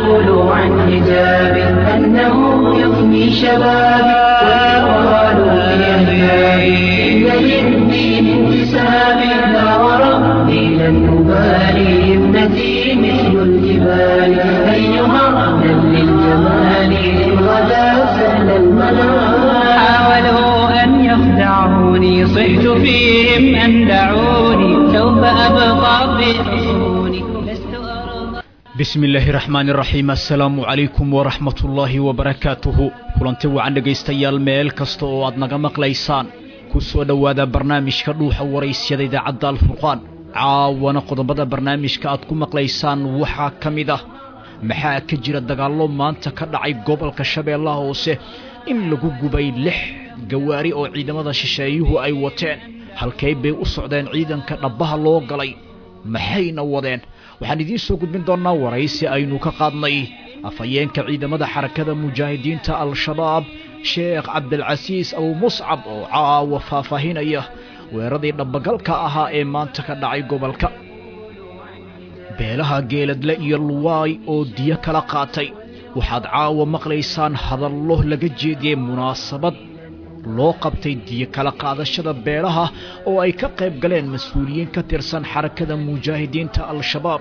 فليقولوا عن حجاب أنه يفني شبابي ويقالوا في أحبابي إن للدين انتساب لا وربي لن أبالي ابنتي مثل الجبال أيها أهلا للجمال إن غدا سهل المنال حاولوا أن يخدعوني صحت فيهم أن دعوني سوف أبقى في حصوني لست أرضى bismi illaahi raxmaani raxiim assalaamu calaykum waraxmat ullaahi wabarakaatuhu kulanti wacan dhegaystayaal meel kasta oo aad naga maqlaysaan ku soo dhowaada barnaamijka dhuuxa waraysyada idaacadda alfurqaan caawana qodobada barnaamijka aad ku maqlaysaan waxaa ka mid ah maxaa ka jira dagaallo maanta ka dhacay gobolka shabeellaha hoose in lagu gubay lix gawaari oo ciidamada shisheeyuhu ay wateen halkay bay u socdeen ciidanka dhabbaha loo galay maxayna wadeen waxaan idiin soo gudbin doonnaa waraysi aynu ka qaadnay afhayeenka ciidamada xarakada mujaahidiinta al-shabaab sheekh cabdilcasiis abu muscab oo caawa faahfaahinaya weeraradii dhabbagalka ahaa ee maanta ka dhacay gobolka beelaha geeladle iyo luwaay oo diyo kala qaatay waxaad caawa maqlaysaan hadallo laga jeediyey munaasabad loo qabtay diyo kala qaadashada beelaha oo ay ka qayb galeen mas-uuliyiin ka tirsan xarakada mujaahidiinta al-shabaab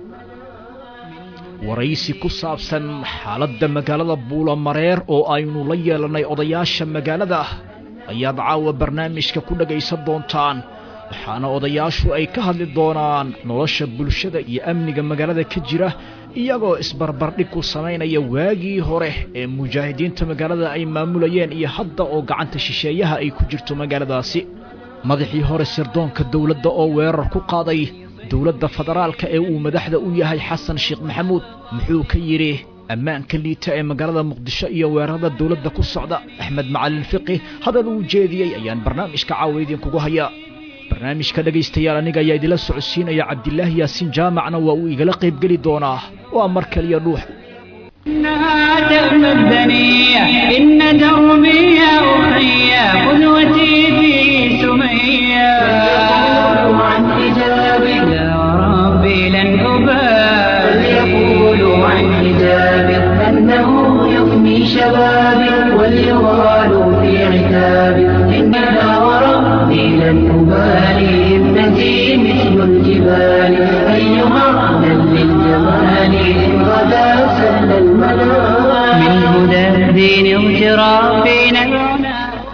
waraysi ku saabsan xaaladda magaalada buulamareer oo aynu la yeelannay odayaasha magaalada ayaad caawa barnaamijka ku dhagaysan doontaan waxaana odayaashu ay ka hadli doonaan nolosha bulshada iyo amniga magaalada ka jira iyagoo isbarbardhig ku samaynaya waagii hore ee mujaahidiinta magaalada ay maamulayeen iyo hadda oo gacanta shisheeyaha ay ku jirto magaaladaasi madaxii hore sirdoonka dowladda oo weerar ku qaaday dowladda federaalka ee uu madaxda u yahay xasan sheekh maxamuud muxuu ka yidhi ammaanka liita ee magaalada muqdisho iyo weerarada dowladda ku socda axmed macalin fiqi hadal uu jeediyey ayaan barnaamijka caawa idinkugu hayaa barnaamijka dhegaystayaal aniga ayaa idila socodsiinaya cabdilaahi yaasiin jaamacna waa uu igala qaybgeli doonaa waa mar kaliya dhuux إنها تأمى الدنيا إن دربي يا أخي قدوتي في سمية فليقولوا عن حجابي لا وربي لن أبالي فليقولوا عن حجابي أنه يفني شبابي وليغالوا في عتابي إنها وربي لن أبالي ابنتي مثل الجبال أيها أهلا للجمال إن غدا سهل المنال من هدى الدين اغترافي نبعنا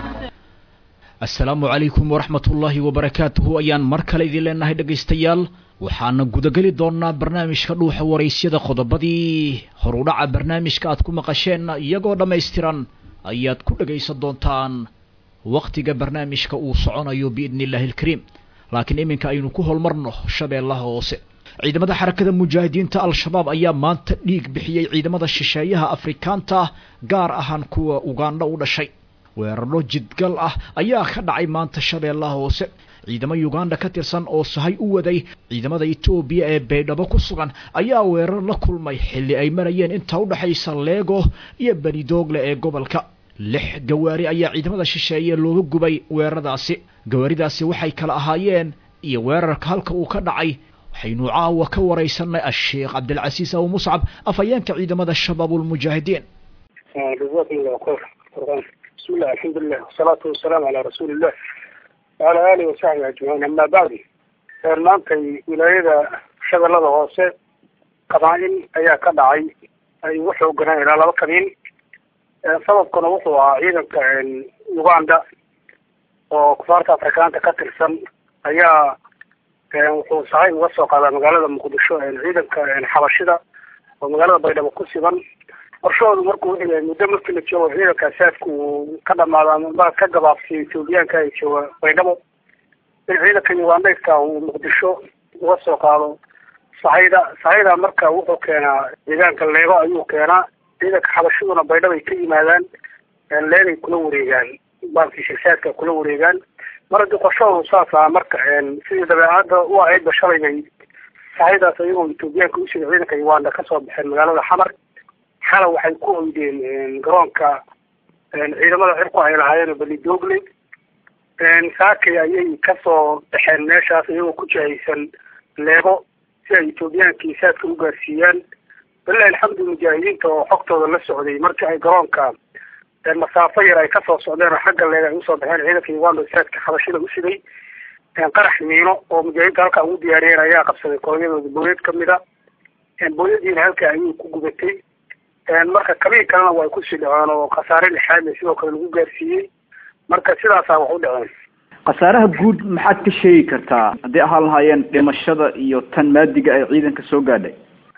assalaamu calaykum waraxmatullaahi wabarakaatuhu ayaan mar kale idin leenahay dhegaystayaal waxaana gudageli doonnaa barnaamijka dhuuxa waraysyada qodobadii horudhaca barnaamijka aad ku maqasheen iyagoo dhammaystiran ayaad ku dhegaysan doontaan wakhtiga barnaamijka uu soconayo biidni illaahi alkariim laakiin iminka aynu ku holmarno shabeellaha hoose ciidamada xarakada mujaahidiinta al-shabaab ayaa maanta dhiig bixiyey ciidamada shisheeyaha afrikaanta gaar ahaan kuwa ugandha u dhashay weerarro jidgal ah ayaa ka dhacay maanta shabeellaha hoose ciidamo uganda ka tirsan oo sahay u waday ciidamada etoobiya ee baydhabo ku sugan ayaa weerar la kulmay xilli ay marayeen inta u dhexaysa leego iyo benidoogle ee gobolka lix gawaari ayaa ciidamada shisheeye looga gubay weeraradaasi gawaaridaasi waxay kala ahaayeen iyo weerarka halka uu ka dhacay waxaynu caawa ka waraysanay asheekh cabdilcasiis abu muscab afhayeenka ciidamada shabaabulmujaahidiin جزاكم الله خير بسم الله الحمد لله والصلاة والسلام على رسول الله وعلى آله وصحبه أجمعين أما بعد maantay wilaayada shabeellada hoose qabaa'il ayaa ka dhacay ay ugu xooganaan ilaa laba kabiil sababkuna wuxuu ahaa ciidanka uganda oo kufaarta afrikaanta ka tirsan ayaa wuxuu sahay uga soo qaadaa magaalada muqdisho ciidanka xabashida oo magaalada baydhabo ku siban qorshahoodu markuu wuxuu yahay muddo markii la joogo ciidanka saadku uu ka dhamaado ama ka gabaabsiyo etoobiyaanka ay jooga baydhabo in ciidanka ugandayska uu muqdisho uga soo qaado sahayda sahayda marka wuxuu keenaa deegaanka leego ayuu keenaa ciidanka xabashaduna baydhabo ay ka yimaadaan leegay kula wareegaan baalkii shirsaadka kula wareegaan mar haddii qorshahoodu saas aha marka sidii dabeecadda u ahaydba shalay bay sahaydaas ayagoo etoobiyaanka usida ciidanka uganda kasoo baxeen magaalada xamar xala waxay ku hoydeen garoonka ciidamada cirku ay lahaayeen belidogle saakay ayay kasoo baxeen meeshaas iyagoo ku jihaysan leego si ay etoobiyaankii saadka u gaarsiiyaan bilahi alxamdu mujaahidiinta oo xogtooda la socday markii ay garoonka masaafo yar ay kasoo socdeen oo xagga leeg ay usoo baxeen ciidanka uganda saadka xabashida u siday qarax miino oo mujaahidiinta halkaa ugu diyaariyeen ayaa qabsaday kolonyadooda booyad kamid a booyadiina halkaa ayuu ku gubatay marka kabii kalena waa ay kusii dhaceen oo khasaare lixaad le sidoo kale lagu gaarsiiyey marka sidaasaa wax u dhaceen khasaaraha guud maxaad ka sheegi kartaa haddii ahaan lahaayeen dhimashada iyo tan maadiga ay ciidanka soo gaadhay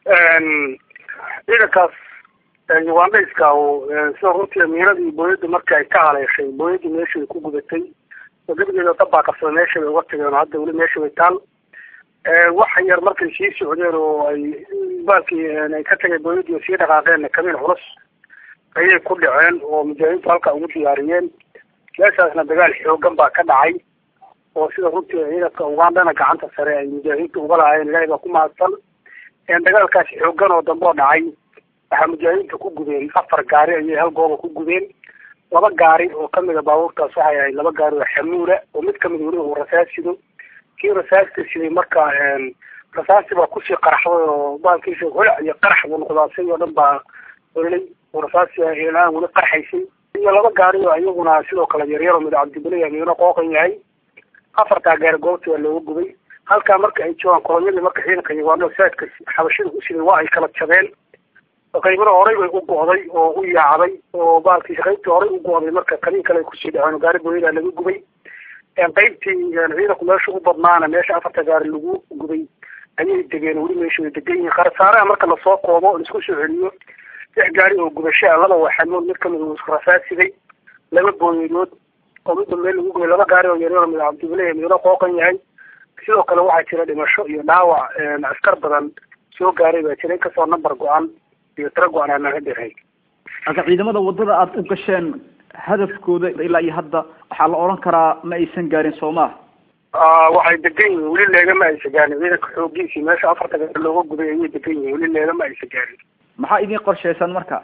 ciidankaas ugandayska sida runtii miinadii booyadda marka ay ka haleeshay booyadii meesha ay ku gudatay oo gebigeeda dab baa qabsada meesha bay uga tageen oo hadda weli meesha bay taal wax yar markay sii socdeen oo ay baalkii ay ka tageen booyadii oo sii dhaqaaqeen kamiin culus ayay ku dhaceen oo mujaahidiintu halkaa ugu diyaariyeen meeshaasna dagaal xoogan baa ka dhacay oo sida runtii ciidanka ugandana gacanta sare ay mujaahidiinta uga lahaayeen ilaahay baa ku mahadsan dagaalkaas xoogan oo dambe oo dhacay waxaa mujaahidiinta ku gubeen afar gaari ayay hal gooba ku gubeen laba gaari oo kamida baabuurtaas waxay ahayd laba gaari oo xamuula oo mid kamid weliba uu rasaas sido kii rasaasta siday marka rasaasti baa kusii qaraxday oo baalkiisa holac iyo qarax buu noqdaasay oo dhan baa ololay oo rasaasti ilaan weli qarxaysay iyo laba gaari oo iyaguna sidoo kale yaryaro mid cabdibile midna qooqan yahay afartaa gaari goobta waa looga gubay halkaa marka ay joogaan kolonyadii marka ciidanka uganda saadka xabashida u siday waa ay kala jabeen qaybna horey bay u go'day oo u yaacday oo baalkiisa qaybtii horey u go'day marka kaliin kale ay kusii dhaceen gaari booyadaa laga gubay qaybtii ciidanku meesha u badnaana meesha afarta gaari lagu gubay ayay degeen weli meesha way degan yihiin khasaaraha marka lasoo koobo o laisku soo celiyo lix gaari oo gubashaa laba waxamood mid kamid uu isku rasaasiday laba booyadood oo midba meel lagu gubay laba gaari oo yaryaro mid cabdibile midna qooqan yahay sidoo kale waxaa jira dhimasho iyo dhaawac askar badan soo gaaray baa jira inkastoo number go-an iyo tiro go-an aanan hadirahay marka ciidamada wadada aada u gasheen hadafkooda ilaa iyo hadda waxaa la odhan karaa ma aysan gaarin soo maa waxay degan yihiin weli leega ma aysa gaarin ciidanka xoogiisii meesha afarta gaari looga gubay ayay degan yihiin weli leega ma aysa gaarin maxaa idin qorshaysan marka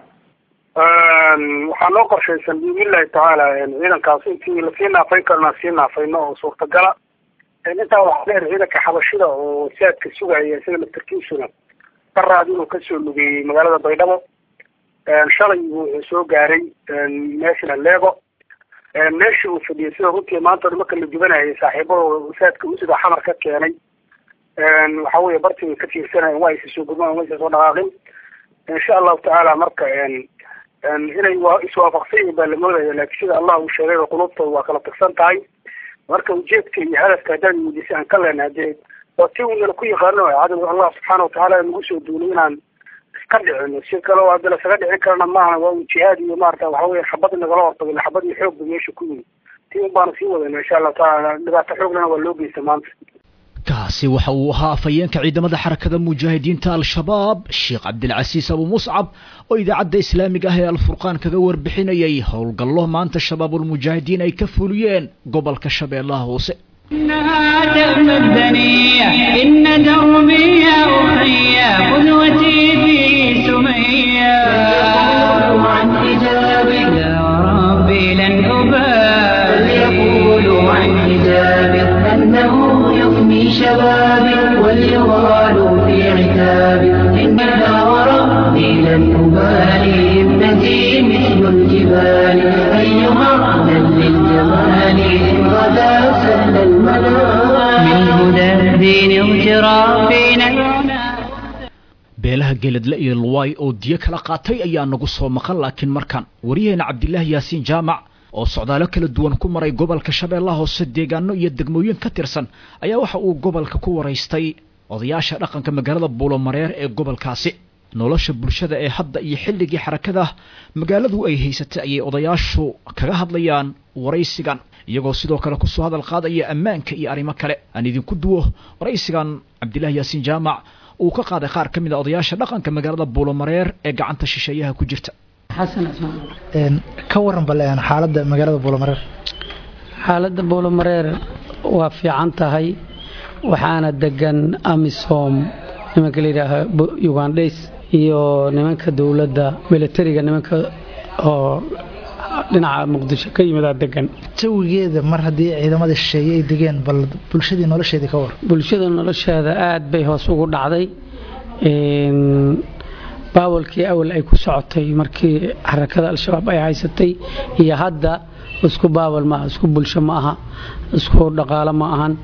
waxaa noo qorshaysan biidnillahi tacaala ciidankaas intii lasii naafayn karona sii naafayno oo suurtagala intaa waxaa dheer ciidanka xabashida oo saadka sugaya isaga laftarkiisuna daraad inuu kasoo lugeeyey magaalada baydhabo shalay wuxuu soo gaaray meeshana leego meeshii uu fadhiyay sida runtii maanta o marka la dubanayay saaxiibadooda saadka usida xamar ka keenay waxa weye bartii bay ka tiirsanayen waa aysa soo gudmaan waysa soo dhaqaaqin insha allahu tacaala marka inay waa iswaafaqsan yihin baa la moodaya laakiin sida allah uu sheegay qulubtooda waa kala tagsan tahay marka ujeedka iyo hadafka haddaan muudisa aan ka leenahay dee waa ti unala ku yaqaano cadowga allah subxaana watacaala nagu soo duulay inaan iska dhicino si kale hadda lasaga dhicin karana maaha waa un jihaad iyo maarata waxa weye xabad nagala hortagay xabad iyo xoog ba meesha ku yimid ti un baanu sii wadayna insha allahu tacaala dhibaato xooglana waa loo geysta maanta kaasi waxa uu ahaa afhayeenka ciidamada xarakada mujaahidiinta al-shabaab sheekh cabdilcasiis abu muscab oo idaacadda islaamiga ah ee alfurqaan kaga warbixinayay howlgallo maanta shabaabulmujaahidiin ay ka fuliyeen gobolka shabeellaha hoose إنها تأمى الدنيا إن دربي يا أخي قدوتي في سمية يقول عن حجابي يا ربي لن أبالي يقول عن حجابي أنه يفني شبابي وليغال في عتابي إنها وربي لن أبالي ابنتي مثل الجبال أيها من للجمال إن غدا سهل المنام من هدى الدين اغترافنا العنى beelaha geeladle iyo luwaay oo diyo kala qaatay ayaa nagu soo maqan laakiin markaan waryaheena cabdilaahi yaasiin jaamac oo socdaalo kala duwan ku maray gobolka shabeellaha hoose deegaano iyo degmooyin ka tirsan ayaa waxa uu gobolka ku waraystay odayaasha dhaqanka magaalada buulomareer ee gobolkaasi nolosha bulshada ee hadda iyo xilligii xarakada magaaladu ay haysatay ayay odayaashu kaga hadlayaan waraysigan iyagoo sidoo kale kusoo hadal qaadaya ammaanka iyo arrimo kale aan idinku duwo waraysigan cabdilaahi yaasiin jaamac uu ka qaaday qaar ka mid a odayaasha dhaqanka magaalada buulomareer ee gacanta shisheeyaha ku jirta ka waran bale xaaladda magaalada buulomareer xaaladda buulomareer waa fiican tahay waxaana degan amisom nimanka la yidhaaha ugandhays iyo nimanka dowladda milatariga nimanka oo dhinaca muqdisho ka yimidaa degan jawigeeda mar haddii ciidamada shisheeye ay degeen bal bulshadii nolosheedii ka war bulshada nolosheeda aad bay hoos ugu dhacday baawalkii awal ay ku socotay markii xarakada al-shabaab ay haysatay iyo hadda isku baawal maaha isku bulsho ma aha isku dhaqaalo ma ahan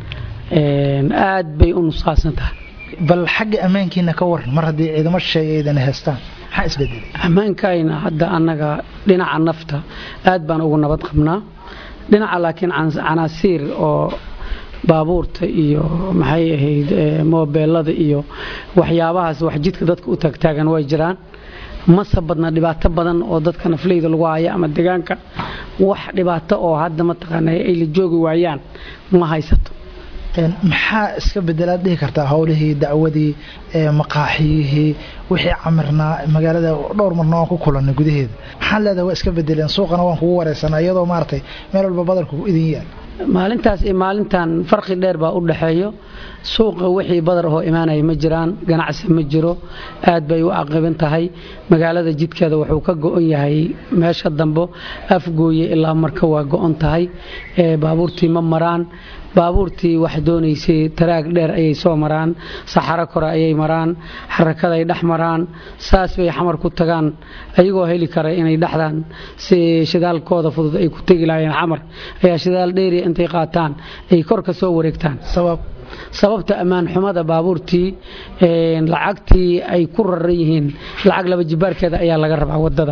aad bay u nusqaasan tahay bal xagga ammaankiina ka waran mar haddii ciidamo shisheeye aydan haystaan maxaa isbedelay ammaankayna hadda annaga dhinaca nafta aad baan ugu nabad qabnaa dhinaca laakiin canaasiir oo baabuurta iyo maxay ahayd moobeelada iyo waxyaabahaas wax jidka dadka u taagtaagan way jiraan mase badna dhibaato badan oo dadka nafleyda lagu haya ama deegaanka wax dhibaato oo hadda mataqaana ay la joogi waayaan ma haysato maxaa iska bedelaad dhihi kartaa howlihii dacwadii maqaaxiyihii wixii camirnaa magaalada dhowr marna waan ku kulanay gudaheeda maxaan leedahay waa iska bedeleen suuqana waan kugu wareysanaa iyadoo maaragtay meel walba badarku idin yaal maalintaas iyo maalintan farqi dheer baa u dhaxeeyo suuqa wixii badar ahoo imaanaya ma jiraan ganacsi ma jiro aad bay u caqiban tahay magaalada jidkeeda wuxuu ka go-on yahay meesha dambo afgooye ilaa marka waa go-on tahay baabuurtii ma maraan baabuurtii wax doonaysay taraag dheer ayay soo maraan saxaro kore ayay maraan xarakaday dhex maraan saas bay xamar ku tagaan ayagoo heli kara inay dhexdaan si shidaalkooda fudud ay ku tegi lahaayeen xamar ayaa shidaal dheeriya intay qaataan ay kor ka soo wareegtaan sabab sababta ammaan xumada baabuurtii lacagtii ay ku raran yihiin lacag laba jibaarkeeda ayaa laga rabaa wadada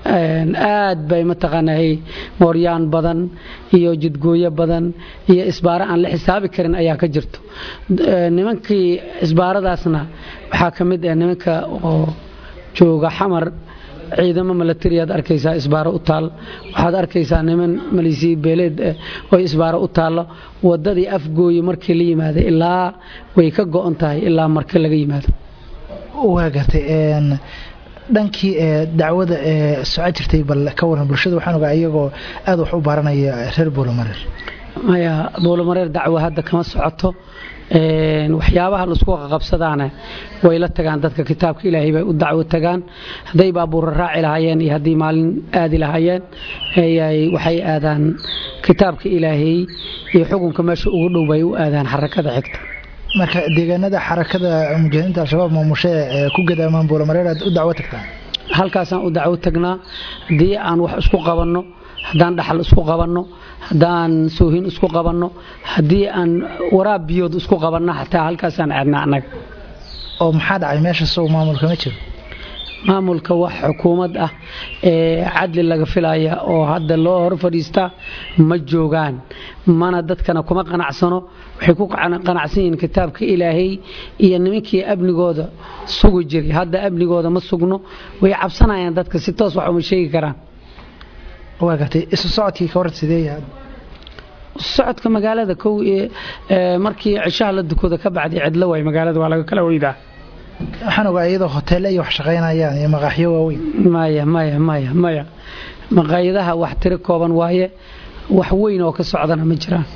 aad bay mataqaanaa mooryaan badan iyo jidgooyo badan iyo isbaaro aan la xisaabi karin ayaa ka jirto nimankii isbaaradaasna waxaa ka mid ah nimanka oo jooga xamar ciidamo milatariyaad arkaysaa isbaaro u taal waxaad arkaysaa niman malisiya beeleed oo isbaaro u taallo wadadii afgooye markii la yimaada ilaa way ka go-on tahay ilaa marka laga yimaado waa gartay dhankii dacwada soco jirtay bal ka waran bulshada waxaan ogaa iyagoo aad wax u baranaya reer boolomareer maya boolomareer dacwo hadda kama socoto waxyaabaha laisku qabsadaana way la tagaan dadka kitaabka ilaahay bay u dacwo tagaan hadday baabuura raaci lahaayeen iyo haddii maalin aadi lahaayeen waxay aadaan kitaabka ilaahay iyo xukunka meesha ugu dhow bay u aadaan xarakada xigta marka deegaanada xarakada mujaahidiinta al-shabaab maamushe ee ku gadaamaan boolomareer aad u dacwo tagtaan halkaasaan u dacwo tagnaa haddii aan wax isku qabanno haddaan dhaxal isku qabanno haddaan soohin isku qabanno haddii aan waraab biyood isku qabanno xataa halkaasaan aadnaa annaga oo maxaa dhacay meesha sow maamulka ma jiro maamulka wax xukuumad ah ee cadli laga filaya oo hadda loo hor fadhiistaa ma joogaan mana dadkana kuma qanacsano waxay ku qanacsan yihiin kitaabka ilaahay iyo nimankii amnigooda sugi jiray hadda amnigooda ma sugno way cabsanayaan dadka si toos wax uma sheegi karaan waa gartay isu socodkii ka warad sidee yahay socodka magaalada kow markii cishaha la dukooda ka bacday cidlo waay magaalada waa laga kala weydaa waxaan ogaa iyadoo hoteelle iyo wax shaqaynayaan iyo maqaaxyo waaweyn maya maya maya maya maqaayadaha wax tiro kooban waaye wax weyn oo ka socdana ma jiraan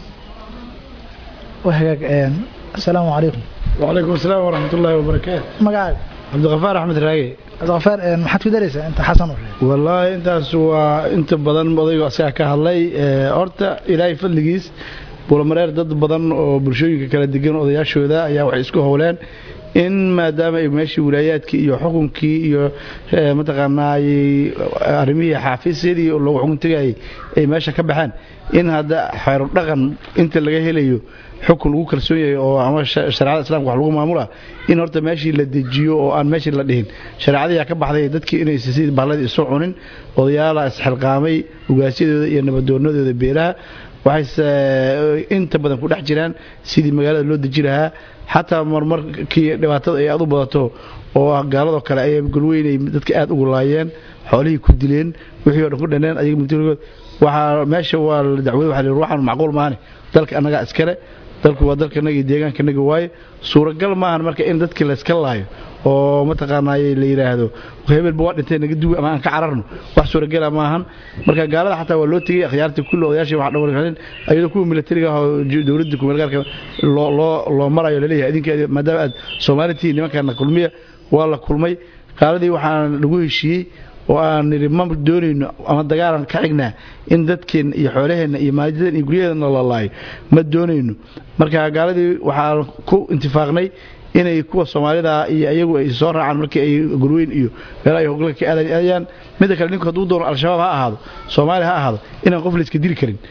waa hagaag asalaamu calaykum وعليكم السلام ورحمة الله وبركاته magacaaga عبد الغفار أحمد راقي cabdiqafaar maxaad ku daraysaa inta xasan u reey والله intaas waa inta badan odaygu asaga ka hadlay horta ilaahay fadligiis buulamareer dad badan oo bulshooyinka kala degan odayaashooda ayaa waxay isku howleen in maadaama ay meeshii wilaayaadkii iyo xukunkii iyo mataqaanaa arrimihii xaafiisyadii loogu xukun tegayay ay meesha ka baxeen in hadda xeero dhaqan inta laga helayo xukun lagu kalsoon yahay oo ama shareecada islamka wax lagu maamula in horta meeshii la dejiyo oo aan meeshii la dhihin shareecadayaa ka baxday dadkii inaysa sidii bahladii isu cunin odayaala isxilqaamay ugaasyadooda iyo nabadoonadooda beelaha waxayse inta badan ku dhex jiraan sidii magaalada loo deji lahaa xataa marmarkii dhibaatada ay aad u badato oo gaaladoo kale ay golweynay dadka aad ugu laayeen xoolihii ku dileen wixii o dhan ku dhaneen ayaga mutirigood waxaa meesha waa la dacwada waxa la ruuxan macquul maahane dalka annagaa iskale dalku waa dalkanaga iyo deegaankanaga waaye suuragal maahan marka in dadkii layska laayo oo mataqaanaaye la yidhaahdo hebelba waa dhintay naga duwi ama aan ka cararno wax suuragala maahan marka gaalada xataa waa loo tegey akhyaartii kulli odayaashii waxa dhawarkanin ayadoo kuwa militariga ah oo dowladda kumeelgaarka loo loo loo marayo laleeyahay idinka maadaama aad soomaalitii nimankana kulmiya waa la kulmay gaaladii waxaan lagu heshiiyey oo aan nidhi ma doonayno ama dagaalan ka xignaa in dadkeenna iyo xoolaheenna iyo maalidadan iyo guryaheedana la laayo ma doonayno marka gaaladii waxaan ku intifaaqnay inay kuwa soomaalida iyo iyagu ay soo raacaan markii ay gurweyn iyo meelaha ay hoggalka ka aadayaan midda kale ninku hadduu doono al-shabaab ha ahaado soomaali ha ahaado inaan qof la iska dili karin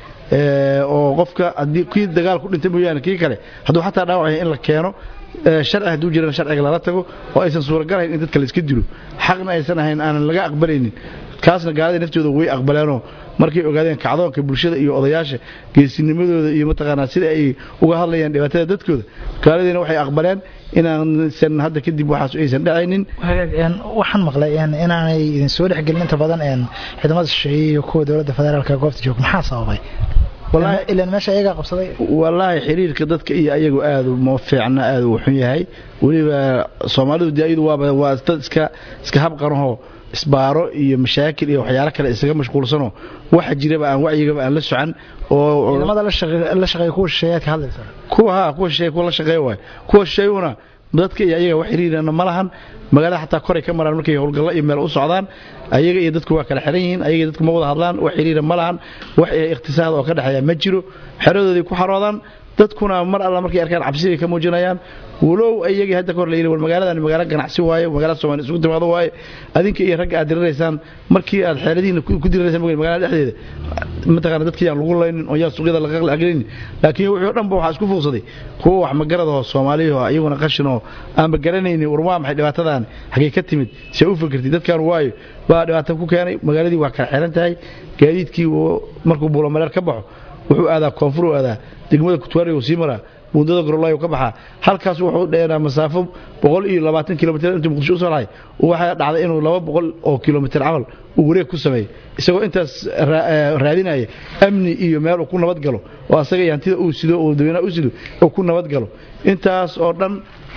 oo qofka haddii kii dagaal ku dhintay mooyaane kii kale hadduu xataa dhaawac yahay in la keeno sharci hadduu jirana sharciga lala tago oo aysan suuragalahayn in dadka la iska dilo xaqna aysan ahayn aanan laga aqbalaynin kaasna gaalada naftooda way aqbaleenoo markay ogaadeen kacdoonka bulshada iyo odayaasha geesinimadooda iyo mataqaanaa sida ay uga hadlayaan dhibaatada dadkooda gaaladiina waxay aqbaleen inaansan hadda kadib waxaas aysan dhacaynin waxaan maqlay inaanay idin soo dhexgelin inta badan ciidamada shisheeye iyo kuwa dowladda federaalka goobta jooga maxaa sababay ilan meesha iyagaa qabsaday wallaahi xiriirka dadka iyo ayagu aad ma fiicna aad uu xun yahay weliba soomaalidu dee iyadu waaba waa dad iska iska habqanahoo isbaaro iyo mashaakil iyo waxyaalo kale isaga mashquulsanoo waxa jiraba aan wacyigaba aan la socan oo ciidamada la shaqeeya kuwa shisheeyaad ka hadlaysa kuwa ha kuwa shisheeya kuwa la shaqeeya waay kuwa shisheeyuhuna dadka iyo ayaga wax xiriirana ma lahan magaalada xataa koray ka maraan markay howlgallo iyo meel u socdaan ayaga iyo dadku waa kala xiran yihiin ayaga dadku ma wada hadlaan wax xiriira ma lahan wax ikhtisaad oo ka dhexeeya ma jiro xeradooday ku xaroodaan dadkuna mar alla markay arkaan cabsi bay ka muujinayaan walow ayagii hadda kahor la yidhi war magaaladan magaalo ganacsi waaye magaalada soomaaliya isugu timaado waaye adinka iyo ragga aad diriraysaan markii aad xeeladihiina ku diriraysaan magaalada dhexdeeda mataqaana dadka yaan lagu laynin oo yaan suuqyada laga agelinin laakiin wixii o dhan ba waxaa isku fuuqsaday kuwa wax magaradahoo soomaaliyaho iyaguna qashinoo aanba garanaynin war waa maxay dhibaatadan xaggay ka timid see u fikirtay dadkan waayo baa dhibaato ku keenay magaaladii waa kala xiran tahay gaadiidkii markuu buulamareer ka baxo wuxuu aadaa koonfur u aadaa degmada kutwaari uu sii maraa buundada gorolayo ka baxaa halkaas wuxuu dheeraa masaafo boqol iyo labaatan kilomitr intuu muqdisho usoo lahay waxaa dhacday inuu laba boqol oo kilomitr camal uu wareeg ku sameeyey isagoo intaas raadinaya amni iyo meel uu ku nabad galo oo asaga iyo hantida uu sido oo dadweynaha u sido uu ku nabad galo intaas oo dhan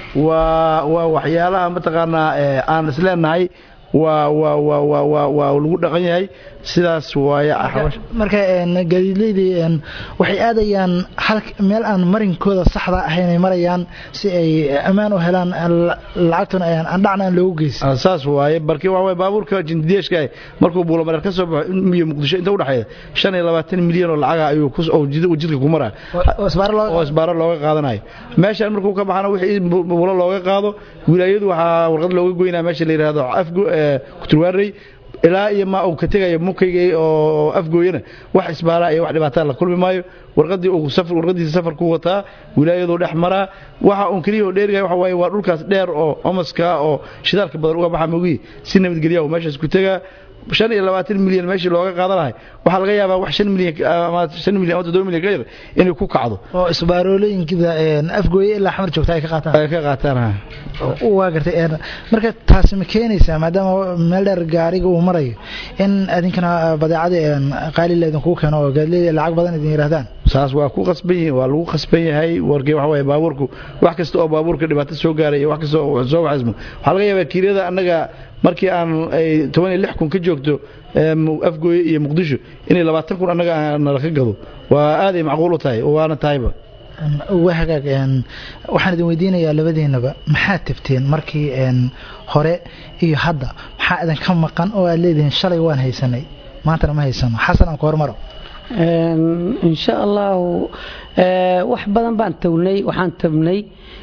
waa waa waxyaalaha mataqaanaa aan isleenahay waa waa waa waa waa waa lagu dhaqan yahay sidaas waaye marka gaadiidleydii waxay aadayaan hal meel aan marinkooda saxda ahayn ay marayaan si ay ammaan u helaan lacagtuna aan dhacna aan loogu geysan saas waaye barki waa waay baabuurka jindideeshka markuu buulamareer ka soo baxo iyo muqdisho inta udhexeeya shan iyo labaatan milyan oo lacaga ayuu jidka ku maraa oo isbaaro looga qaadanayo meeshaan markuu ka baxana wixii buulo looga qaado wilaayadu waxaa warqad looga goynaa meesha la yidhaahdo afgo kuturwaarey ilaa iyo ma uu ka tegayo mukayga oo afgooyana wax isbaara iyo wax dhibaataa la kulmi maayo warqadii uu safar warqadiisa safar ku wataa wilaayadu dhex maraa waxa uu kaliya oo dheerigahay waxa waaye waa dhulkaas dheer oo omaska oo shidaalka badan uga baxa mogi si nabadgelya meeshaas ku tegaa shan iyo labaatan milyan meeshii looga qaadan lahay waxaa laga yaabaa wax shan milyan ama shan milyan ama toddoba milyan ka yar inay ku kacdo oo isbaarooyinka afgooye ilaa xamar joogta ay ka qaataan ay ka qaataan ha waa gartay marka taasi ma keenaysaa maadaama meel dheer gaariga uu marayo in idinkana badeecadii qaalila idinkugu keeno oo gaadleyda lacag badan idin yidhahdaan saas waa ku qasban yihiin waa lagu qasban yahay warkii waxa waaye baabuurku wax kasta oo baabuurka dhibaato soo gaaray iyo wax kasta oo soo waxismo waxaa laga yaabaa kiirada annaga markii aan ay toban iyo lix kun ka joogto afgooye iyo muqdisho inay labaatan kun annaga nala ka gado waa aaday macquul u tahay waana tahayba waa hagaag waxaan idin weydiinayaa labadiinaba maxaad tabteen markii hore iyo hadda maxaa idinka maqan oo aad leedihiin shalay waan haysanay maantana ma haysano xasan aan ku hormaro insha allahu wax badan baan tawnay waxaan tabnay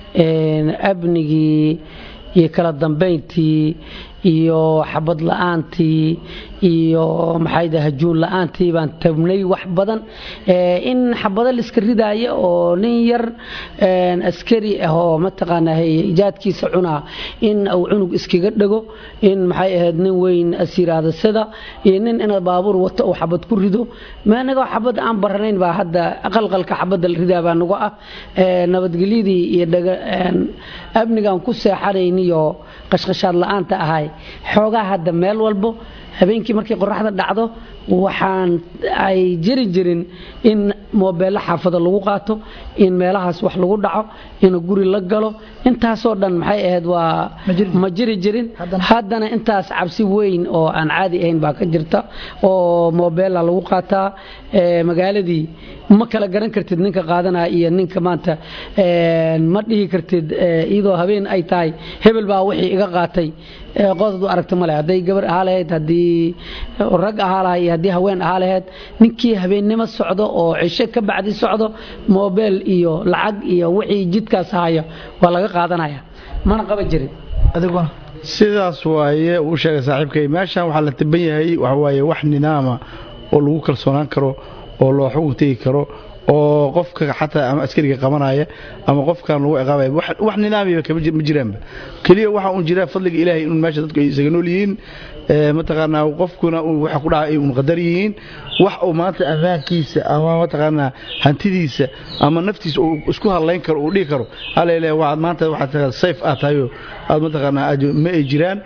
amnigii iyo kala dambayntii iyo xabad la-aantii iyo maxay hajuun la-aantii baan tabnay wax badan in xabado laiska ridaayo oo nin yar askari ah oo mataqaanaa ijaadkiisa cunaa in uu cunug iskaga dhego in maxay ahayd nin weyn asiraada sida iyo nin inaad baabuur wato uu xabad ku rido maanagoo xabad aan baranayn baa hadda qalqalka xabadda la ridaa baa nagu ah nabadgelyadii iyo amnigaan ku seexanayniyo qashqashaad la-aanta ahay xoogaa hadda meel walbo habeenkii markay qoraxda dhacdo waxaan ay jiri jirin in moobeello xaafado lagu qaato in meelahaas wax lagu dhaco in guri la galo intaasoo dhan maxay ahayd waa ma jiri jirin haddana intaas cabsi weyn oo aan caadi ahayn baa ka jirta oo moobeella lagu qaataa magaaladii ma kala garan kartid ninka qaadanaya iyo ninka maanta ma dhihi kartid iyadoo habeen ay tahay hebel baa wixii iga qaatay qoodad u aragta male hadday gabar ahaa lahayd haddii rag ahaa lahay iyo haddii haween ahaa lahayd ninkii habeennimo socdo oo cisho ka bacdi socdo moobeel iyo lacag iyo wixii jidkaas haya waa laga qaadanaya mana qaban jirin adiguna sidaas waaye uu sheegay saaxiibkay meeshan waxaa la taban yahay waxa waaye wax nidaama oo lagu kalsoonaan karo oo loo xugun tegi karo oo qofka xataa ama askariga qabanaya ama qofkan lagu ciqaabaya wax wax nidaamiba kama jir- ma jiraanba keliya waxa uun jira fadliga ilaahay in meesha dadku ay isaga nool yihiin ee mataqaanaa qofkuna uu waxa ku dhacay ay uun qadar yihiin wax uu maanta ammaankiisa ama mataqaanaa hantidiisa ama naftiisa uu isku hadlayn karo uu dhihi karo alele waxaad maanta waxaad tahay safe aad tahay oo aad mataqaanaa aad ma ay jiraan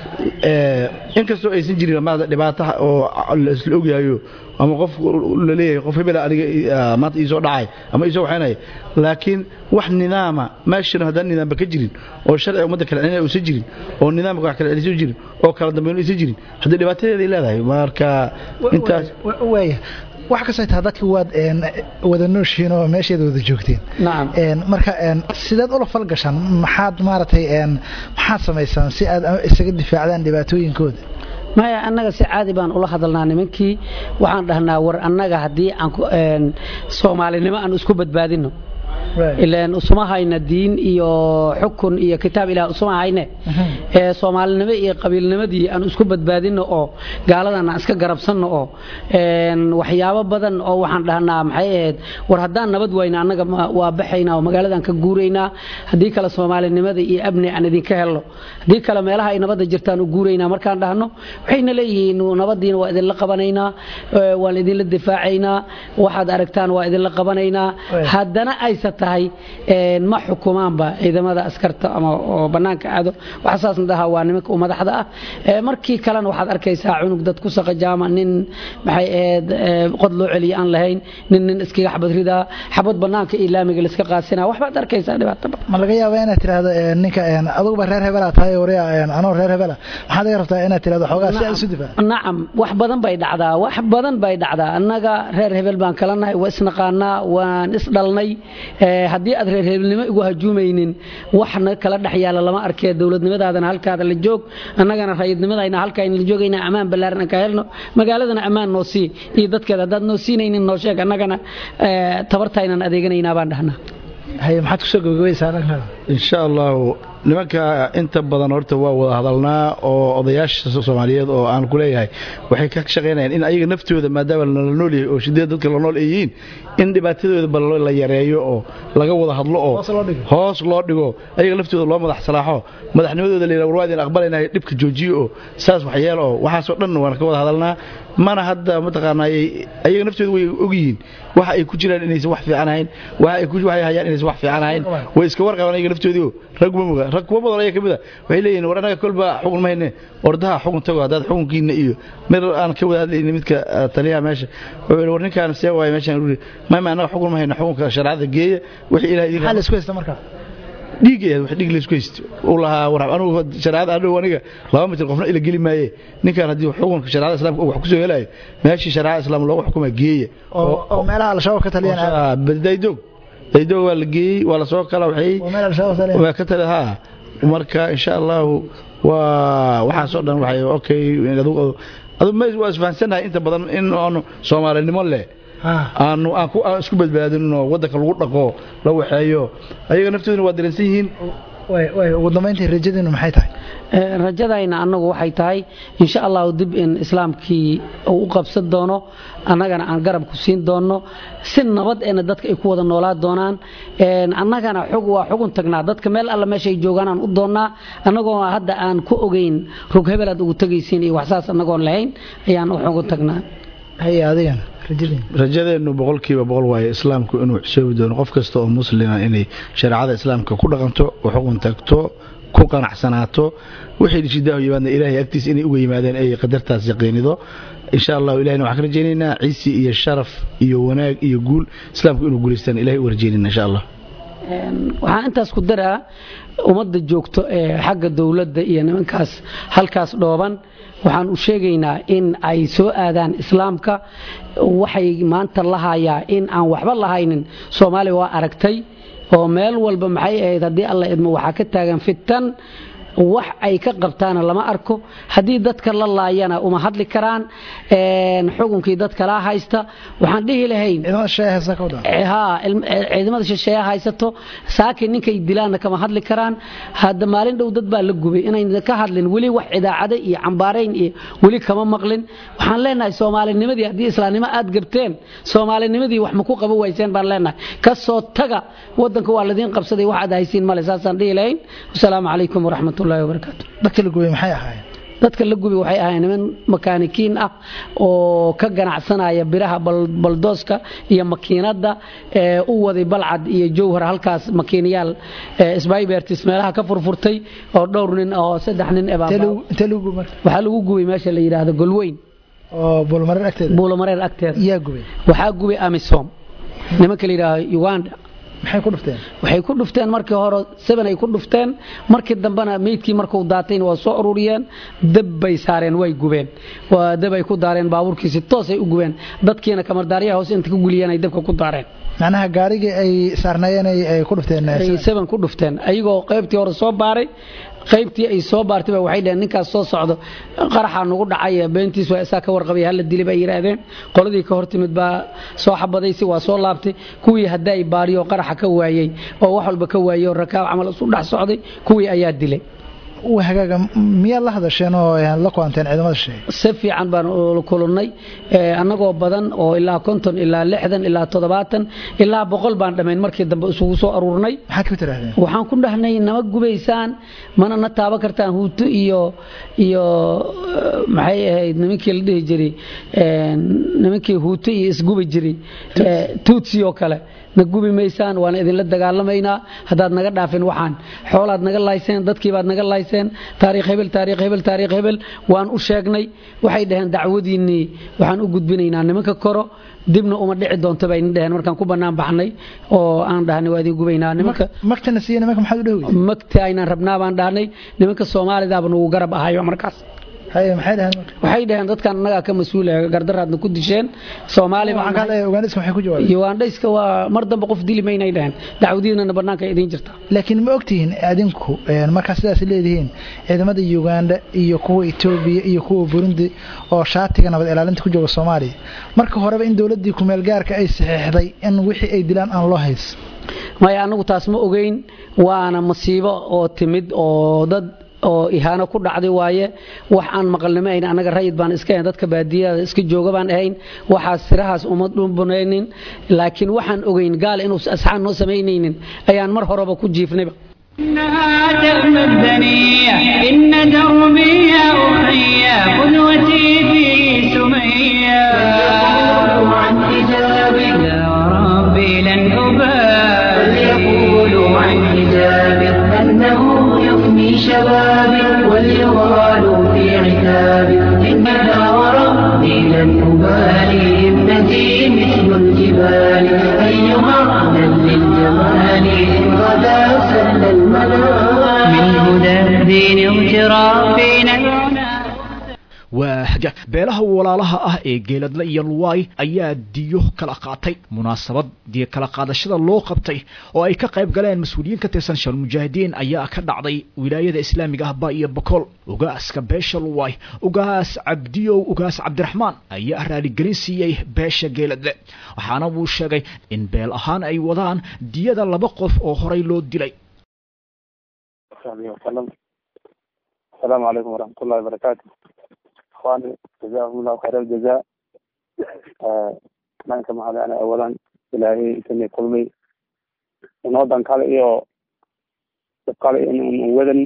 ee inkastoo aysan jirin maanta dhibaato oo la isla ogyahayo ama qof la leeyahay qof hebel aniga ah, maanta ii soo dhacay ama ii soo waxaynaya laakiin wax nidaama meeshana haddaan nidaamba ka jirin oo sharciga ummadda kala celinaya uusan jirin oo nidaamka wax kala celisoo jirin oo kala dambeyn aysan jirin haddii dhibaatadeeday leedahay marka intaas waaya wax kastoo taa dadki waad een, wada nooshihiin oo meesheeda wada joogteen nacam Een, marka een, sideed ula falgashaan maxaad maaragtay een, maxaad samaysaan si aad isaga difaacdaan dhibaatooyinkooda maya annaga si caadi baan ula hadalnaa nimankii waxaan dhahnaa war annaga haddii aan ku- een, soomaalinimo aan isku badbaadino ilaan usuma hayna diin iyo xukun iyo kitaab ilaah usuma hayne ee soomaalinimo iyo qabiilnimadii aan isku badbaadino oo gaaladan aan iska garabsanno oo een, waxyaabo badan oo waxaan dhahnaa maxay ahayd war haddaan nabad wayna annaga ma- waa baxaynaa oo magaaladan ka guuraynaa haddii kale soomaalinimada iyo abni aan idinka helno haddii kale meelaha ay nabadda jirtaan u guuraynaa markaan dhahno waxayna leeyihiin nabadiina waa idinla qabanaynaa ee, waan idinla difaacaynaa waxaad aragtaan waa idinla qabanaynaa haddana aysa tahay een, ma xukumaanba ciidamada askarta ama oo bannaanka aado waxasaasna dhahaa waa nimanka u madaxda ah Ee, markii kalena waxaad arkaysaa cunug dad ku saqajaama nin maxay ahayd ee, qod loo celiya aan lahayn nin nin iskaga xabad ridaa xabad bannaanka iyo laamiga laiska qaasinaa waxbaad arkaysaa dhibaato badan ma laga yaabaa inaad tiraahdo een, ninka een, aduguba reer hebela tahay wariya een, anoo reer hebela maxaad iga rabtaa inaad tirahdo xoogaa si aad isu difaac nacam wax badan bay dhacdaa wax badan bay dhacdaa annaga reer hebel baan kala nahay waa isnaqaanaa waan isdhalnay Ee, haddii aad reer hebelnimo igu hajuumaynin waxna kala dhex yaala lama arkee dowladnimadaadana halkaada la joog annagana rayidnimadayna halkaayna la joogaynaa ammaan ballaaran aan ka helno magaaladana ammaan noo sii iyo dadkeeda haddaad noo siinaynin noo sheeg annagana ee, tabartaynan adeeganaynaa baan dhahnaa haye maxaad kusoo gabagabaysaa arrinkaada insha allahu nimanka inta badan horta waa wada hadalnaa oo odayaasha soomaaliyeed oo aan ku leeyahay waxay ka shaqaynayaan in ayaga naftooda maadaama la nool yahay oo shideed dadka la nool ay yihiin in dhibaatadooda bal la yareeyo oo laga wada hadlo oo Hoos loo dhigo. hoos loo dhigo ayaga laftooda loo madax salaaxo madaxnimadooda la yidhaha war waa idin aqbalaynahay dhibka joojiyo oo saas waxyeel oo waxaasoo dhan waan ka wada hadalnaa mana hadda mataqaanaa ay- ayaga naftooda way ogyihiin waxa ay ku jiraan inaysan wax fiican ahayn waxa ay ku waxay hayaan inaysan wax fiican ahayn way iska warqabaan ayaga naftoodii oo rag ma moga rag kuwa badan ayaga kamid a waxay leeyihiin war annaga kolba xukun ma hayne ordaha xukun tago haddaad xukunkiina iyo mid aan ka wada hadlaynin midka ah, taliyaha meesha wuxuu yidhi war ninkaan see waaye meeshaan uri maama annaga xukun ma hayna xukunka shareecada geeya wixii ilaah idin maxaa la isku haysta marka dhiigaya wax dhiig laysku haysto uu lahaa war anugu shareecada adhow aniga laba mitir qofna ila geli maaye ninkan haddii xukunka shareecada islaamka uu wax kusoo helayo meeshii shareecada islaam loogu xukuma geeya oo oo meelaha al-shabaab ka taliyaan aad daydoog daydoog waa la geeyey waa lasoo kala waxay waa meel al-shabaab taliyaan waa ka tali haa marka insha allahu waa waxaasoo dhan waxay okay adigu adigu ma waa isfahansanahay inta badan in aanu soomaalinimo leh ha aanu aan ku aan isku badbaadinno waddanka lagu dhaqo la waxeeyo ayaga naftooduna waa dareensan yihiin way way ugu dambeyntii rajadiinu maxay tahay Ee, rajadayna annagu waxay tahay insha allahu dib in islaamkii uu u qabsan doono annagana aan garab ku siin doono si nabad eena dadka ay ku wada noolaa doonaan Een, annagana xug waa xugun tagnaa dadka meel alla meeshay joogaan aan u doonnaa annagoo hadda aan ku ogeyn rug hebel aad ugu tegaysiin iyo waxsaas annagoon lahayn ayaan u xugun tagnaa haye adigana rajadiinu rajadeennu boqolkiiba boqol waaye islaamku inuu xusoobi doono qof kasta oo muslima inay shareecada islaamka ku dhaqanto u xukun tagto ku qanacsanaato wixii shidaahu yimaadna ilaahay agtiisa inay uga yimaadeen ay qadartaas yaqiinido insha allahu ilahina waxaan ka rajaynaynaa ciisi iyo sharaf iyo wanaag iyo guul islaamku inuu guulaystaan ilahay u rajaynayna insha allah Een, waxaan intaas ku daraa ummadda joogto ee xagga dowladda iyo nimankaas halkaas dhooban waxaan u sheegaynaa in ay soo aadaan islaamka waxay maanta lahayaa in aan waxba lahaynin soomaaliya waa aragtay oo meel walba maxay ahayd haddii alla idmo waxaa ka taagan fitan wax ay ka qabtaana lama arko haddii dadka la laayana uma hadli karaan xukunkii dad kalaa haysta waxaan dhihi lahayn ciidamada shisheeya haysato saakin ninkay dilaanna kama hadli karaan hadda maalin dhow dad baa la gubay inayn ka hadlin weli wax idaacada iyo cambaarayn iyo weli kama maqlin waxaan leenahay soomaalinimadii haddii islaamnimo aad gabteen soomaalinimadii wax ma ku qaban wayseen baan leenahay kasoo taga wadanka waa ladiin qabsaday wax aad haysiin male saasaan dhihi lahayn wasalaamu calaykum waraxmat ullahi wabarakaatu dadka la gubay maxay ahaayeen dadka la gubi waxay ahayn niman makaanikiin ah oo ka ganacsanaya biraha baldooska iyo makiinadda u waday balcad iyo jowhar halkaas makiinayaal sbybertis meelaha ka furfurtay oo dhowr nin oo saddex nin waxaa lagu gubay meesha la yidhaahdo golweyn buulamareer agteeda yaa gubay waxaa gubay amisom nimanka la yidhaahdo uganda maxay ku dhufteen waxay ku dhufteen markii hore seven ay ku dhufteen markii dambena meydkii markuu daatayna waa soo ururiyeen dab bay saareen way gubeen waa dab ay ku daareen baabuurkiisi toosay u gubeen dadkiina kamardaaryaha hoose inta ku guliyeen ay dabka ku daareen macnaha gaarigii ay saarnaayeen ay ku dhufteen ay seven ku dhufteen ayagoo qaybtii hore soo baaray qaybtii ay soo baartay waxay dhaheen ninkaas soo socdo qaraxa nagu dhacay beentiis waa isaa ka warqabay hala dili bay yiraahdeen qoladii ka hortimid baa soo xabadaysi waa soo laabtay kuwii hadda ay baariyo qaraxa ka waayey oo wax walba ka waayey oo rakaab camal isu dhex socday kuwii ayaa dilay hagaaga miyaad la hadasheen oo la kulanteen ciidamada shisheeye si fiican baan kulannay annagoo badan oo ilaa konton ilaa lixdan ilaa toddobaatan ilaa boqol baan dhammayn markii dambe isugu soo aruurnay maxaad ku tirahdeen waxaan ku dhahnay nama gubaysaan mana na taaban kartaan huuto iyo iyo maxay ahayd nimankii la dhihi jiray nimankii huuto iyo isgubi jiray tuutsi oo kale na gubi maysaan waana idinla dagaalamaynaa haddaad naga dhaafin waxaan xoolaad naga layseen dadkiibaad naga layseen taariikh hebel taariikh hebel taariikh hebel waan u sheegnay waxay dhaheen dacwadiinnii waxaan u gudbinaynaa nimanka koro dibna uma dhici doonto bayna dhaheen markaan ku bannaan baxnay oo aan dhahnay waa idin gubaynaa nimanka magtana siiye nimanka maxaad u dhahweysa magta aynaan rabnaa baan dhahnay nimanka soomaalidaaba nagu garab ahayo markaas maxay dhaheen waxay dhaheen dadkan annagaa ka mas-uula gardaraadna ku disheen soomaali ugandhayska waa mar dambe qof dili maynay dhaheen dacwadiinana bannaanka idiin jirta laakiin ma ogtihiin adinku markaa sidaas leedihiin ciidamada uganda iyo kuwa etoobiya iyo kuwa burundi oo shaatiga nabad ilaalinta ku jooga soomaaliya marka horeba in dowladdii kumeel gaarka ay saxiixday in wixii ay dilaan aan loo hayso maya annagu taas ma ogeyn waana masiibo oo timid oo dad oo ihaano ku dhacday waaye wax aan maqalnimo ayn annaga rayid baan iska ahayn dadka baadiyada iska jooga baan ahayn waxaas sirahaas uma dhumbanaynin laakiin waxaan ogeyn gaal inuu asxaan noo samaynaynin ayaan mar horeba ku jiifnayba إنها تأمى الدنيا إن دربي يا أخي قدوتي في سمية فليقولوا عن حجابي يا ربي لن أبالي فليقولوا عن حجابي أنه يفني شبابي وليغالوا في عتابي إنها وربي لن أبالي ابنتي مثل الجبال أيها أهلا للجمال إن غدا سل المنام من هدى الدين اغترافنا العنى waa haga beelaha walaalaha ah ee geeladle iyo luwaay ayaa diyo kala qaatay munaasabad diyo kala qaadashada loo qabtay oo ay ka qayb galeen mas-uuliyiin ka tirsan shalmujaahidiin ayaa ka dhacday wilaayada islaamiga ah ba iyo bakool ugaaska beesha luwaay ugaas cabdiyow ugaas cabdiraxmaan ayaa raaligelin siiyey beesha geeladle waxaana wuu sheegay in beel ahaan ay wadaan diyada laba qof oo horay loo dilay asalaamu calaykum waraxmat ullahi wabarakaatu ikhwani jazakum allahu khayr aljaza dhanka maxaa ana awalan ilaahay isani kulmay inoodan kale iyo dad kale in wadan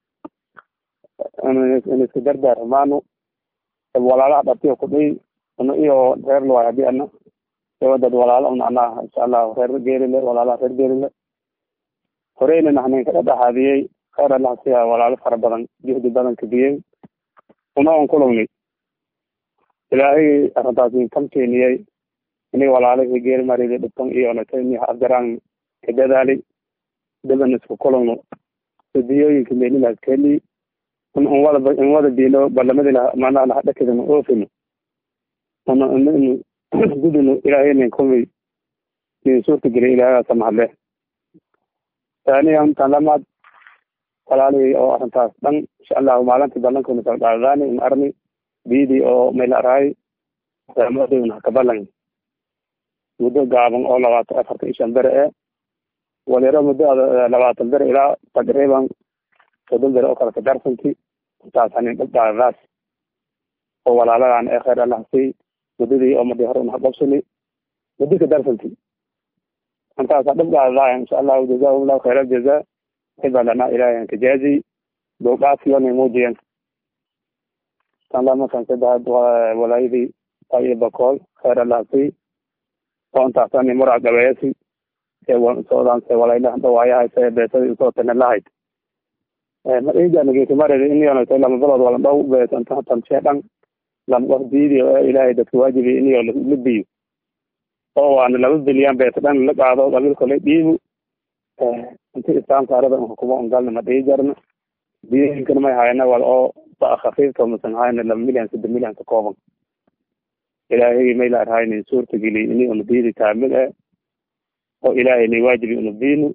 in iska dardaarmaano walaalaha dhabtiyo kudhay una iyo reer luwaay hadii ana iyo dad walaala un anaa insha allah reer geelile walaalaha reer geelile horeyna naxnin kada dhaxaadiyey khayr allah siya walaalo fara badan juhdi badan kabiyey una on kulagnay ilaahay arrintaasi kan keeniyey inay walaalihii geeri marida dhibtan iyo natayni afgaraan ka dadaalay daban isku kulagno sidiyooyinka meelilaas keeni in in wada in wada diino barlamadina macnaha lahadhakidana oofino una inu gudino ilaahayna kulmay nin suurta gelay ilaahagaasa mahadle taaniyan tan lamaad walaalihii oo arrintaas dhan insha allahu maalintii ballankuna kala qaadadaani in arni biidii oo mayla araay raamadown hakabalan muddo gaaban oo labaatan afartan iyo shan bere e waliro muddo labaatan bere ilaa taqriiban soddon bere oo kale kadarsanti intaas hanin dhibdaadaas oo walaaladan ee khayr allah sii muddadii oo madi hore unahaqabsani muddo kadarsanti intaasa dhibdaadaaya insha allahu jazahum allahu khayr aljaza hiba lana ilahi kajaazi dowdhaafiyona muujiyan tan lamakan saddex walaayadii iyo bakool khayr allah sii oo intaasani murac gabeeyasi soodan se walaylaha dhawaayahay se beesadi usoo tane lahayd maijanagekimaredi iniyonto lama bilood wala dhow beesantan sheedhan lama qof diidi oo ilaahay dadka waajibi iniyo la biyo oo waana laba bilyan beesa dhan la qaado qabiilka la dhiibu inti islaamka arada hukumo ungalna ma dhii jarna diinkana may hayana wal oo ba khafiifka masan hayna laba milyan saddex milyan ka kooban ilaahaygi mayla arhaynin suurta geli ini una diidi kaamil e oo ilaahay ni waajibi una diinu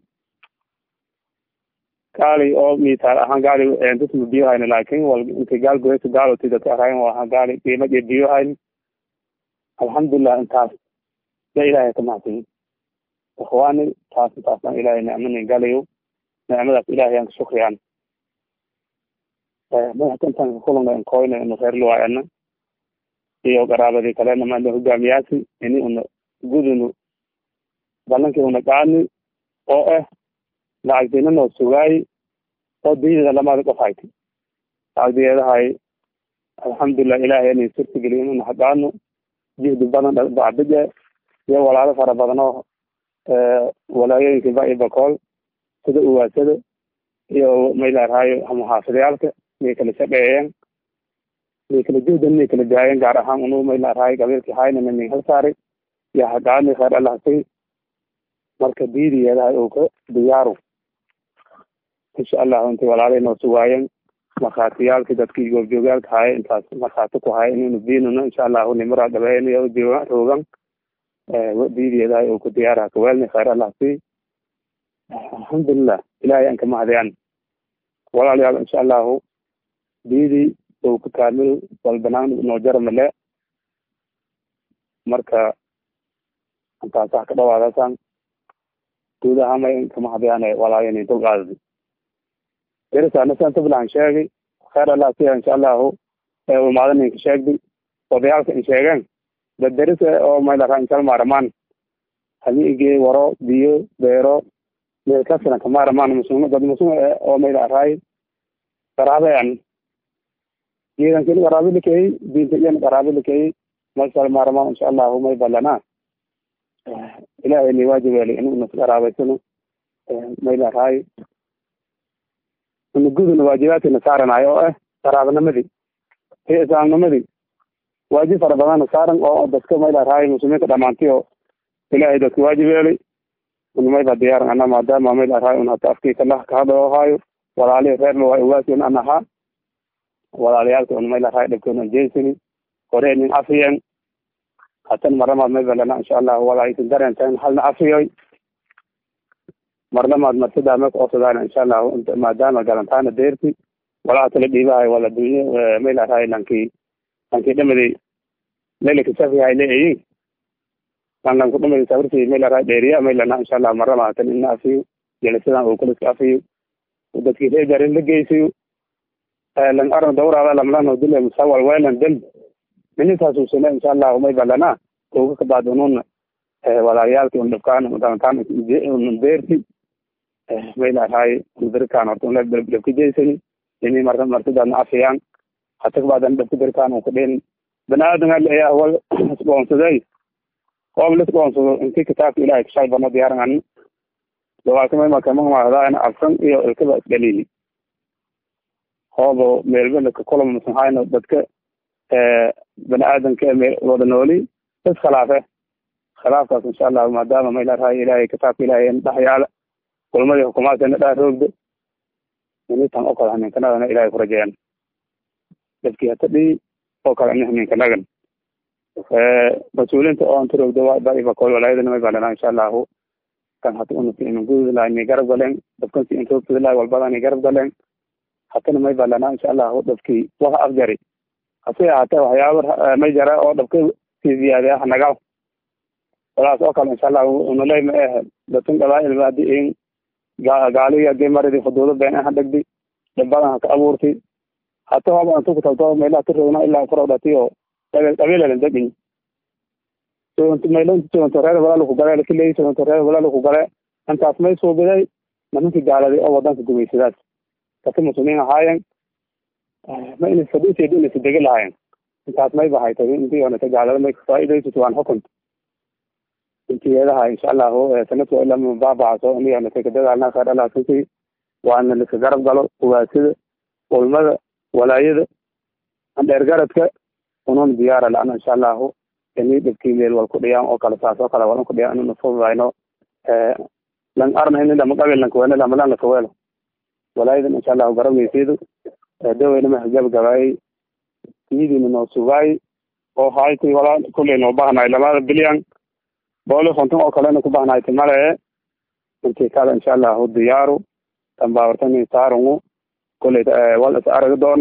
gaali oo mitaal ahaan gaali dadma biyo hayna laakin wal inti gaal goysa gaaloti dadka arhayn ahaan gaali qiima iyo biyo hayn alxamdulilah intaas ya ilaahay ka mahadsan ikhwaani taas intaasna ilaahay nicmanin galayo nicmadaas ilaahay aan ka shukriyaan madaxta intaan kakulana inkoyna inu reer luwaayana iyo qaraabadii kalena maala hogaamiyaasi ini una gudunu balankii una qaani oo ah lacagdinanoo sugaayi oo diidada lamada qof hayti lacagdiyeedahay alxamdulilah ilaahay inay surta geliyo inuna haqaano jihdi badan bacbije iyo walaalo fara badan oo walaayooyinka ba iyo bakool sida uwaasada iyo maylaraayo muxaafidayaalka miyay kala shaqeeyeen miyay kala juhdan miyay kala daayeen gaar ahaan unu maylaraayo qabiilkii haynana min hal saaray iyo haqaani khayr allah say marka diidiyeedahay oo ka diyaaru insha allahu intay walaalay noo sugaayeen markhaatiyaalkii dadkii goobjoogaalka haaye intaas markhaati ku haya inaynu diinuna insha allahu nimara dhabeeniyo jooga roogan diidiyeedahay oo ku diyaaraha kaweelni khayr allah sii alxamdulilah ilahay aan kamahadiyaan walaalayaal insha allahu diidii oo ku kaamil walbanaan noo jaramale marka intaasa ka dhawaadasan guud ahaan may kamahadiyaan walaayan dulqaadadi derisaanasantablaan sheegay khayr allah siya insha allahu umaada ninka sheegdi odayaalka in sheegeen dad deris oo maylaka inshal maaramaan hamiige waro biyo beero meelkasina kamaaramaan muslim dad muslim oo mayla araay qaraabean jiidankini qaraabe likeey diinta iyan qaraabe likeey mashal maaramaan insha allahu may balana ilahay ni waajib weli in unas qaraabeysano mayla araay unaguduna waajibaadkina saaranayo oo ah qaraabanimadi iyo islaamnimadii waajib fara badana saaran oo dadka mayla araay muslimiinta dhamaantiyo ilahay dadka waajib yeelay unmayba diyaaran ana maadaama mayla araay un hata afkiika lah kahadao haayo walaalihi reer luwaay uwaasiyon an ahaa walaalayaalka un mayla araay dhibkoon an jeysani hore nin afiyen hatan maramaad maybalana insha allahu walaayisin dareentan halna afiyoy marnamaad marsidaa maka osadaan insha allahu maadaama galantaana deerti walaa kala dhiibahay wala dunyo mayla araay lankii lankii dhamaday laylaka safihay leeyi lan lanku dhamaday safarti mayla araay dheeriya maylana insha allahu marnama hatan ina afiyo jelisadan oo kaliska afiyo dadkii reegarin la geysayo lan aran dawraada lamlano dile musawal welan del minintaasuusana insha allahu may balana oga kabaad ununa walaalayaalki un dhibkaan galantaan deerti mayla araay dirkaan horta un dhabka jeysani ini marka marsidaadna afiyaan hata kabaadan dhabka dirkaan un kudhin banaadam ayaa wal isdhoonsaday qoob lisdhoonsado inti kitaabka ilahay kashay bano diyaaran an dawaakamay makamamahdaana afkan iyo ilkaba isdhalili hoobo meelbelaka kulama masanhayno dadka bani aadamka meel wada nooli is khilaafe khilaafkaas insha allahu maadaama mayla arahay ilahay kitaabka ilahay dhex yaala kulmadii hukumaadkana dhaa roogda minitan oo kale haninkanadana ilahay kurajeeyan dadkii hata dhii oo kale ini haninkanagan mas-uuliinta oo anta roogda baibakool walaayadana may balana insha allahu kan hata unasi ina gududi lahay ni garab galeen dadkansi in roogtudi lahay walbada ni garab galeen hatana may balana insha allahu dhabkii waka afjari hase ahaatee waxyaaba may jara oo dhabka sii ziyaadiya hanaga walaas oo kale insha allahu unaley ma eh datun qabaail ma hadii in gaaliga hadii maridi xuduudo been aha dhegdi dhabadan haka abuurti hata haba antu kutabto meelaha tirogna ilaa kurawdhati oo qabiilalan degin maylo soonto reer walaal ku gale lakiley soonto reer walaal ku gale intaas may suubiday nimankii gaaladay oo wadanka gumaysadaas kati muslimiin ahaayeen ma ina fadhiiseed inaysa degi lahaayeen intaas may bahaytay intii onata gaalada may faa'iidaysato waan xukunta intiyeedaha insha allahu sanadka ilaa mabaabacaso ini onata kadadaalna kadhalaasasi waana liska garab galo ugaasida ulmada walaayada dheergaradka unun diyaara la-ana insha allahu ini dhibkii meel wal ku dhiyaan oo kale saas oo kale walan ku dhiyaan inuna fududayno lan arna ini lama qabil lankaweelo lamalan lakaweelo walaayadan insha allahu garabgeysidu daweyna ma gabagabaayay tiyadiina noo sugaay oo hayti walaa kulley noo bahnaay lamada bilyan booli konton oo kalena ku bahnaay timale intii kale insha allahu diyaaru tambaawartani saarungu kulley wal is arag doon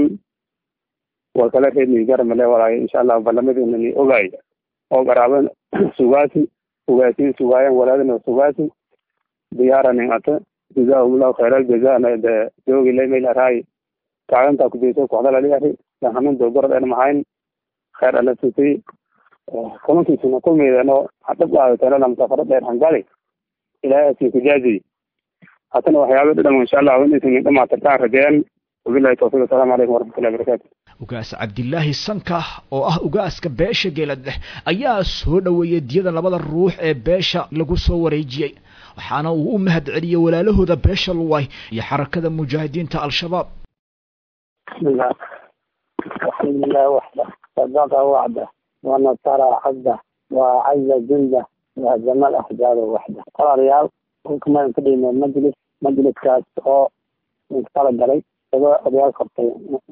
wal kale reedni garamale walaayo insha allahu balamadiina ni ogaay oo garaaban sugaasi ugaasiin sugaayan walaadina sugaasi diyaaranin ata jazaahumullahu khayra aljazana de joogi laymayl araay kaalintaa kujeyso kooxdalaliari hanin dogorad en mahayn khayr ala sitay kulankiisina kulmeydeno hadhab aadatelala musafaro dheer hangali ilaahay asii kujaaziy hatana waxyaaba dhadhan insha allahu inaysan dhamaatirtaan rajeeyan wabilahi tawfiq asalamu calaykum waraxmatullahi barakatu ugaas cabdilaahi sanka oo ah ugaaska beesha geeladeh ayaa soo dhoweeyey diyada labada ruux ee beesha lagu soo wareejiyey waxaana uu u mahad celiyey walaalahooda beesha luway iyo xarakada mujaahidiinta al-shabaab bismillah alxamdulilah waxda sadaqa wacda wanasara cabda wacaza junda wahzama alaxzaaba waxda walaalayaal kulkamaan ka dhigna majlis majliskaas oo tala galay isagoo odayaal qabtay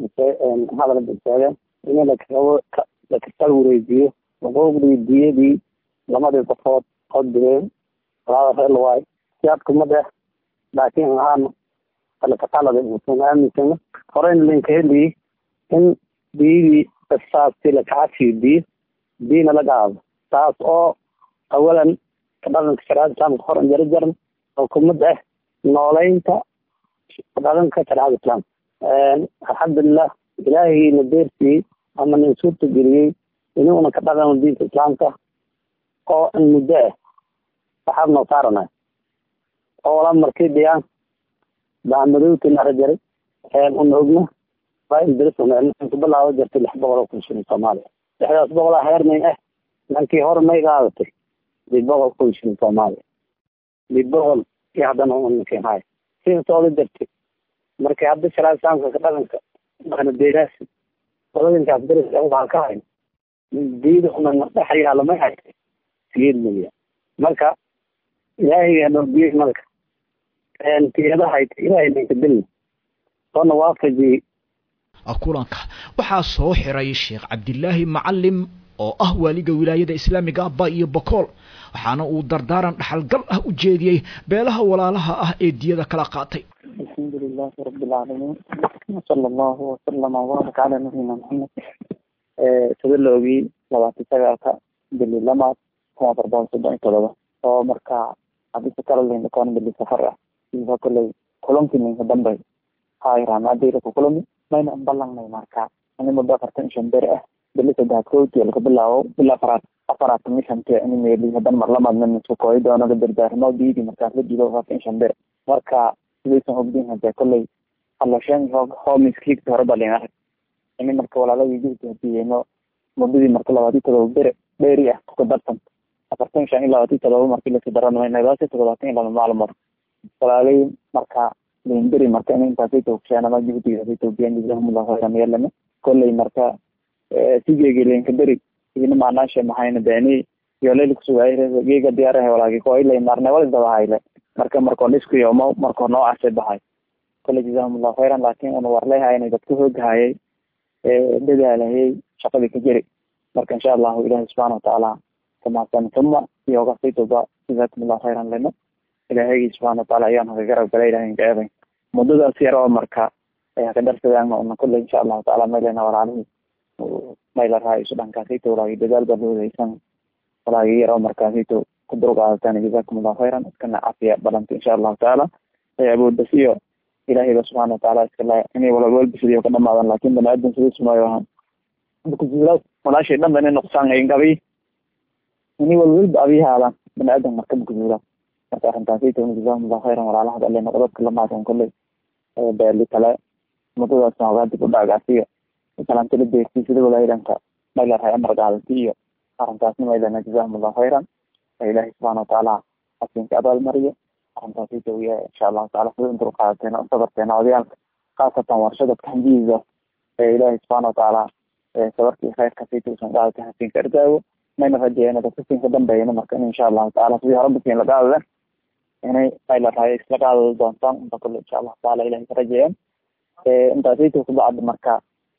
hadal badseedeen in lakasal wareejiyo xuquuqdii diyadii lamadii qofood oo direen walaalaa reer luwaay siyaadka ma deh laakiin ahaan kalakaqalada uusan aaminsana horeyna linka heliyey in diyadii saasti lakacafiyo diyo diyana la qaado taas oo awalan kadhalanka shariicada islaamka hor jaro jaran oo kumid ah nooleynta kadhalanka shariicada islaamka alxamdulilah ilaahayna deersiiyey ama nin suurta geliyey inuuna ka dhaqano diinta islaamka oo in muddo ah waxaad noo saarana oo wala markii dhiyaan baamadowti nara jaray una ogna ku bilaabo jirtay lix boqol oo kun shilin soomaaliya lixdaas boqolaa heermay ah lankii hore may qaadatay lix boqol kun shilin soomaaliya lix boqol iyo haddana unakin hay sida sooda jirtay markii hadda sharaad islaamka ka dhaqanka dhaqna deeraasi qoladankaas deris waxaa ka hayn diida una dhex yaala may haytay siyeed milyan marka ilaahay noo biyey marka tiyada hayta ilaahay ninka dilna soona waafajiyey kulanka waxaa soo xiray sheekh cabdilaahi macalim oo ah waaliga wilaayada islaamiga abba iyo bokool waxaana uu dardaaran dhaxalgal ah u jeediyey beelaha walaalaha ah ee diyada kala qaatay alxamdu lilahi rabi lcaalamiin sala allahu wasalama wabaarak calaa nabiyina maxamed sida la ogiyey labaatan sagaalka bili lamaad kun afar boqol soddon iyo todoba oo markaa hadisa kala leyn koon bili safar ah iyo koley kulankii ninka dambe hayramaadayla ku kulami mayna ballanay marka ini muddo afartan iyo shan beri ah bili saddex kooti laga bilaabo bila afaraad afaraatan iyo shante ini meeli hadan mar lamaadna nisku kooyi doono la dardaarmo diidi markaas la diido afartan iyo shan beri marka sidaysan ogdiin hadee kolley halasheen homiskiigta hore balin arag ini marka walaaladii jugta hadiyeyno muddadii marka labaatan todoba beri dheeri ah ku darsan afartan iyo shan iyo labaatan todoba markii lasii daranaynabaasi toddobaatan iyo laba maalmood walaalay marka limberi marka in intaasay toogshaan ama juhdigaasay toogiyaan jazahumullahu khayran yeelana kolley marka sigeegi linka beri idina maanaashe mahayna beeni yooleyl kusugaay geega diyaaraha walaagi koilay marna wal daba hayle marka markoo dhisku yomo markoo noocaase bahay kolley jazahumullahu khayran laakin una warleyhayna dadka hoogahayay dadaalahayay shaqadii ka jeri marka insha allahu ilahi subxaana watacaala kamahadsan tuma iyogasay toba jazakumullahu khayran lena ilaahaygi subxana wataala ayaan haga garab galay ilahay ka eeday muddadaas yar oo marka ka darsadaan una kulle insha allahu taala maylena walaalihii mayla raaiso dhankaasayto walaagi dadaal baa loodaysan walaagi yar oo markaasayto ku dulqaadataan jazakum allahu khayran iskana cafiya balanta insha allahu taala awoodbas iyo ilahayba subxana wataala iskala inay walwalbisidiyo ka dhamaadan laakin bani aadam sidii sumayo ahaan kujiila walaashay dhan ba inay nuqsaan ay gabi inay walwalba abii haadan bani aadam marka makujiila marka arrintaasayto jazakum allahu khayran walaalahad alle noqdadka lamaadan kolley beeli kale mudadaas noogaa dib u dhaagaasiyo kalantala beerti sida walaayidanka maylarhay amar qaadati iyo arrintaasna maylana jazahum allahu khayran ilaahay subxana wataala xasinka abaalmariyo arrintaasita wiya insha allahu taala sida intur qaadateen oo sabarteena odayaalka khaasatan warshadadka hanjihiisa ee ilaahay subxaana wataala sabarkii khayrka sayta usan qaadata xasinka ardaago mayna rajeeyana dadka sinka dambeeyana marka in insha allahu taala sidii hore basin la qaadada inay maylarhay isla qaadada doontaan inta kule insha allahu taala ilahay ka rajeeyan intaasayta kubacda marka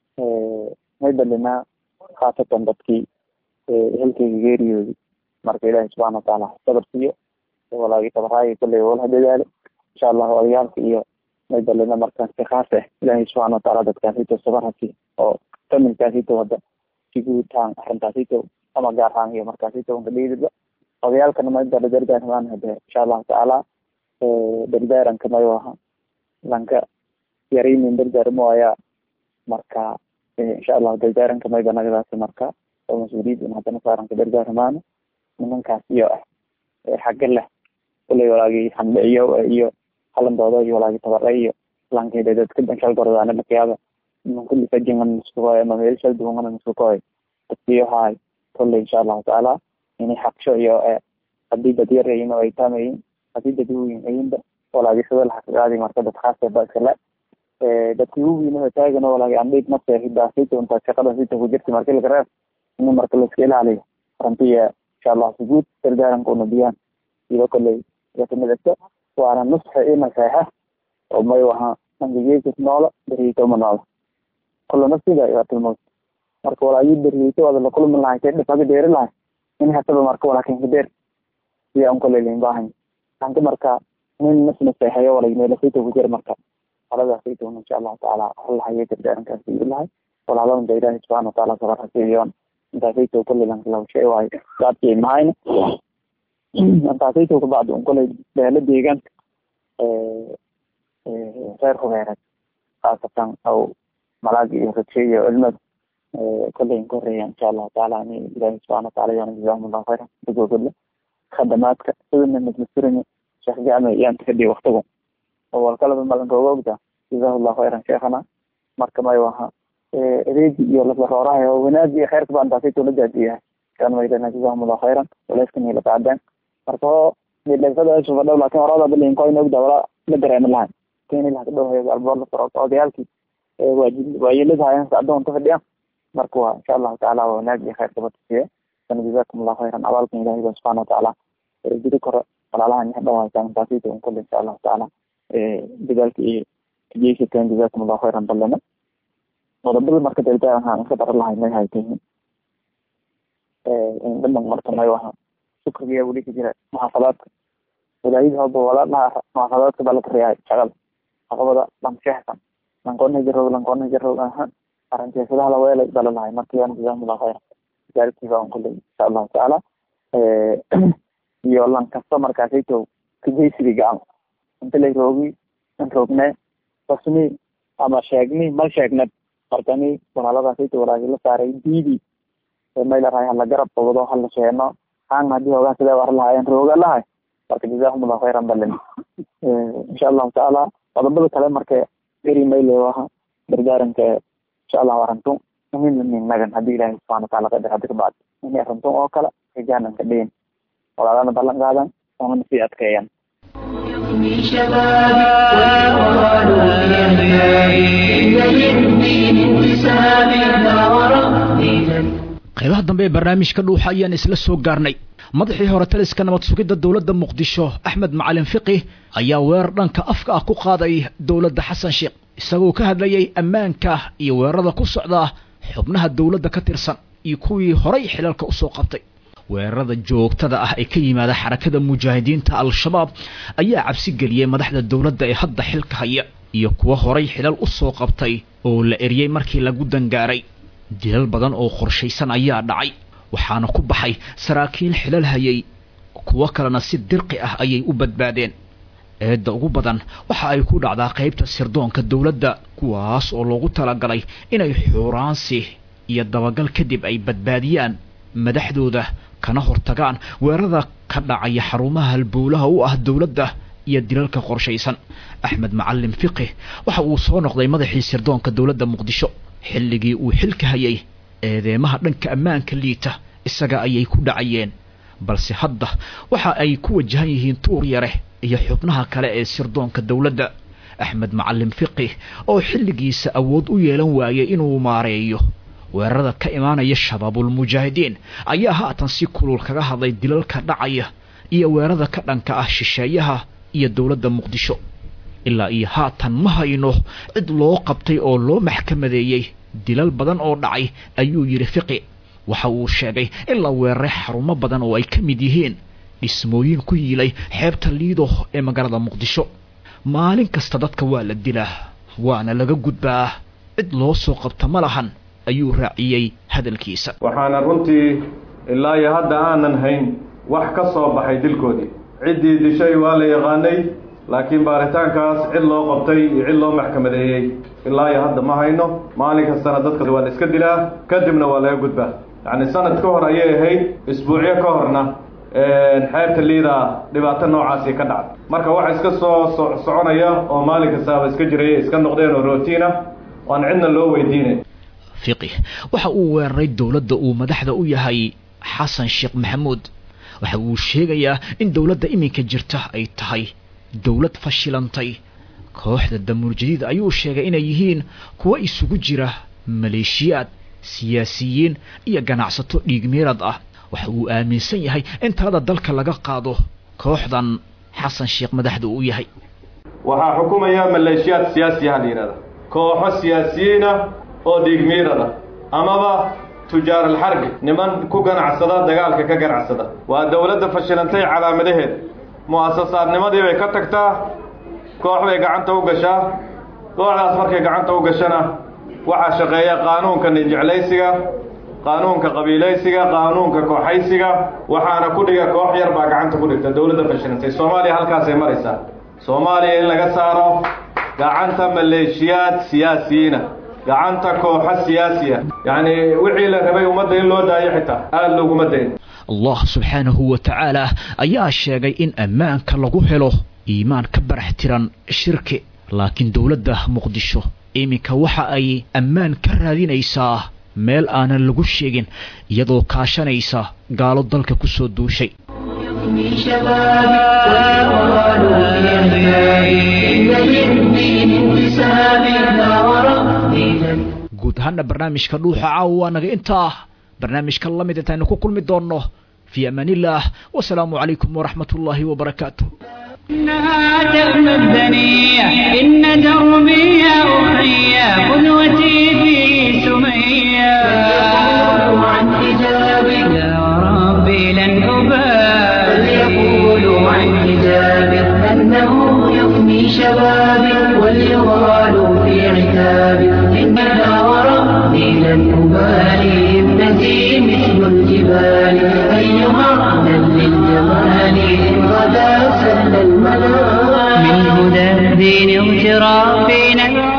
may balinaa khaasatan dadkii ehelkeyga geeriyoodi marka ilaahi subxana wataala sabar siiyo walaagi tabaraayi kulley walaha dadaalo insha allahu odayaalka iyo may balina marka si khaas ah ilaahi subxana wataala dadkaasito sabar hasi oo familkaasito wada siguutaan arrintaasito ama gaar ahaan iyo markaasito unka dhiidiba odayaalkana may bala dardaarmaan hade insha allahu taala dardaaranka mayo aha lanka yaraynin dardaarmo ayaa marka insha allahu dardaaranka mayba nagadaasi marka oo mas-uuliyad in haddana saaranka dardaaramaano nimankaas iyo ah xagga leh kuley walaagi handhiciyo iyo halandooda iyo walaagi tabare iyo lankeeda dadka danshal gordaana lakayaaba niman kulli fajingan muskukoy ama meel shal duwangana muskukoy dadkiyo haay kulley insha allahu taala inay xagsho iyo hadii dad yar ayin oo ay taamayin hadii dad uweyn ayinba walaagi sida laxaqaadi marka dad khaas ba iskale dadki uwiinaba taagan walaagi andhig nafta hidaasita unta shaqada sita ku jirta marki laga reeb in marka laiska ilaaliyo arintiya insha allah sujuud dardaaranka una biyaan iyo kolley yakamidagto waana nusxa iyo naseexa oo may waha angegeysis noola beriyeyto ma noola kula nafsiga iwatilmowt marka walaagi beriyeyto wada lakulmi lahay kay dhifaga deeri lahay in hataba marka walaakinka deer siya un kolley lain baahan anka marka nin nas naseexeyo walagi meelasayta ku jira marka haladaasayta un insha allahu taala halahaye dardaarankaasi ilahay walaaladan da ilahi subxana wataala sabar hasiiyoon intaasayto kulley lankalawshay waayo gaadkii mahayna intaasayto kabacdi un kulley beelo deegaanka reer hubeereed khaasatan aw malaagi iyo ragshe iyo cilmad kulley inka horeeya insha allahu taala ani ilahi subxana wataala yana jazahum allahu khayran dagogodle khadamaadka sidana masmasirani sheekh jacme iyaan takadhiy waktigu oo walkalaba malankooga ogta jazahu llahu khayran sheekhana marka may waha adeegi iyo laslaroorahay oo wanaag iyo khayrka baan taasayto la gaadiyahay kan maydana jazahum allahu khayran walayskan ila qaadeen marka oo midhasadaasufadhow laakin horada bilinkoyn ogda wala la dareema lahay keni laha kadhowhayo alboor la soro odayaalkii waajib waayelada hayan sacdoon ka fadhiya marka waa insha allahu taala waa wanaag iyo khayrka batasiye sana jazakum allahu khayran abaalkan ilahi ba subxana wataala jiri kore walaalaha nixdhow haysan taasayto un kule insha allahu taala dadaalka iyo jeysateen jazakum allahu khayran balena qodobada marka dardaaranhaan iska dara lahay may haytihin dhaman marka may waha shukrigiya weli ka jira muxaafadaadka walaayada haba wala dhaha muxaafadaadka baa lakariyahay shaqada aqabada lamsheexsan lankoona jaroog lankoona jaroog aha arrinteesadaha laweelay bala lahay marka yaana jazakum allahu khayran gaarkiiba on kuley insha allahu taala iyo lan kasta markaasayto kajaysiga gacan inta lay roogi in roogne rasmi ama sheegni mal sheegnad markani walaaladaasayta walaagi la saaray diidi maylarhay hala garab qabado hala sheeno aan hadii hoogaa sidee war lahaayeen rooga lahay marka jazahum allahu khayran balin insha allahu taala qodobada kale marka eri mayle waha dardaaranka insha allahu arintun muhiim nagan hadii ilahi subxana wataala qadar hadi kabacd ini arintun oo kale rijaanan ka dhihin walaalana ballan qaadan oonana sii adkeeyan من شبابي والقرآن في عيني إن يهدي من حسابي لا وربي qaybaha dambe ee barnaamijka dhuuxa ayaan isla soo gaarnay madaxii hore taliska nabad sugidda dowladda muqdisho axmed macalin fiqi ayaa weerar dhanka afka ah ku qaaday dowladda xasan sheekh isagoo ka hadlayay ammaanka iyo weerarada ku socda xubnaha dowladda ka tirsan iyo kuwii horay xilalka usoo qabtay weerarada joogtada ah ee ka yimaada xarakada mujaahidiinta al-shabaab ayaa cabsi geliyey madaxda dowladda ee hadda xilka haya iyo kuwo horay xilal u soo qabtay oo la eriyey markii lagu dangaaray dilal badan oo qorshaysan ayaa dhacay waxaana ku baxay saraakiil xilal hayay kuwo kalena si dirqi ah ayay u badbaadeen eedda ugu badan waxa ay ku dhacdaa qaybta sirdoonka dowladda kuwaas oo loogu talagalay inay xuuraansi iyo dabagal kadib ay badbaadiyaan madaxdooda kana hortagaan weerarada ka dhacaya xarumaha halbowlaha u ah dowladda iyo dilalka qorshaysan axmed macalin fiqih waxa uu soo noqday madaxii sirdoonka dowladda muqdisho xilligii uu xilka hayay eedeemaha dhanka ammaanka liita isaga ayay ku dhacayeen balse hadda waxa ay ku wajahan yihiin tuur yare iyo xubnaha kale ee sirdoonka dowladda axmed macalin fiqih oo xilligiisa awood u yeelan waayay inuu maareeyo weerarada ka imaanaya shabaabulmujaahidiin ayaa haatan si kulul kaga hadlay dilalka dhacaya iyo weerarada ka dhanka ah shisheeyaha iyo dowladda muqdisho ilaa iyo haatan ma hayno cid loo qabtay oo loo maxkamadeeyey dilal badan oo dhacay ayuu yidhi fiqi waxa uu sheegay in la weeraray xarumo badan oo ay ka mid yihiin dhismooyin ku yiilay xeebta liido ee magaalada muqdisho maalin kasta dadka waa la dilaa waana laga gudbaa cid loo soo qabta ma lahan ayuu raaciyey hadalkiisa waxaana runtii ilaa iyo hadda aanan hayn wax ka soo baxay dilkoodii ciddii dishay waa la yaqaanay laakiin baaritaankaas cid loo qabtay iyo cid loo maxkamadeeyey ilaa iyo hadda ma hayno maalin kastana dadka waa la iska dilaa kadibna waa laga gudbaa yacni sanad ka hor ayay ahayd isbuucyo ka horna xeebta liida dhibaato noocaasi ka dhacday marka waxa iska soo so soconaya oo maalin kastaaba iska jiraya iska noqdeen oo rootiina waan cidna loo weydiinay fiqih waxa uu weeraray dowladda uu madaxda u yahay xasan sheekh maxamuud waxa uu sheegayaa in dowladda iminka jirta ay tahay dowlad fashilantay kooxda damuur jadiid ayuu sheegay inay yihiin kuwo isugu jira maleeshiyaad siyaasiyiin iyo ganacsato dhiigmeerad ah waxa uu aaminsan yahay in talada dalka laga qaado kooxdan xasan sheekh madaxda uu yahay waxaa xukumaya maleeshiyaad siyaasiyaha la yidhahda kooxo siyaasiyiina oo dhiigmiirada amaba tujaar alxarbi niman ku ganacsada dagaalka ka ganacsada waa dowladda fashilantay calaamadaheed mu'asasaadnimadii bay ka tagtaa koox bay gacanta u gashaa kooxdaas markay gacanta u gashana waxaa shaqeeya qaanuunka ninjeclaysiga qaanuunka qabiilaysiga qaanuunka kooxaysiga waxaana ku dhiga koox yar baa gacanta ku dhigta dowladda fashilantay soomaaliya halkaasay maraysaa soomaaliya in laga saaro gacanta maleeshiyaad siyaasiyiina gacanta kooxo siyaasiya yacni wixii la rabay ummadda in loo daayo xitaa aada looguma dayn allah subxaanahu wa tacaala ayaa sheegay in ammaanka lagu helo iimaan ka barax tiran shirki laakiin dowladda muqdisho iminka waxa ay ammaan ka raadinaysaa meel aanan lagu sheegin iyadoo kaashanaysa gaalo dalka ku soo duushay من شبابي ويقال لأبنائي إن للدين انتساب لا وربي لن guud ahaana barnaamijka dhuuxa caawa waa naga intaa barnaamijka la mid intaynu ku kulmi doonno fii amaan illaah wasalaamu calaykum waraxmat ullaahi wabarakaatu إنها تأمى الدنيا إن دربي يا أخي قدوتي في سمية فليقولوا عن حجابي يا ربي لن أبالي فليقولوا عن حجابي أنه يفني شبابي وليغالوا في عتابي إنها وربي لن أبالي ابنتي مثل الجبال أيها أهلا للجمال إن غدا سل المنام من هدى الدين اغترافي نبع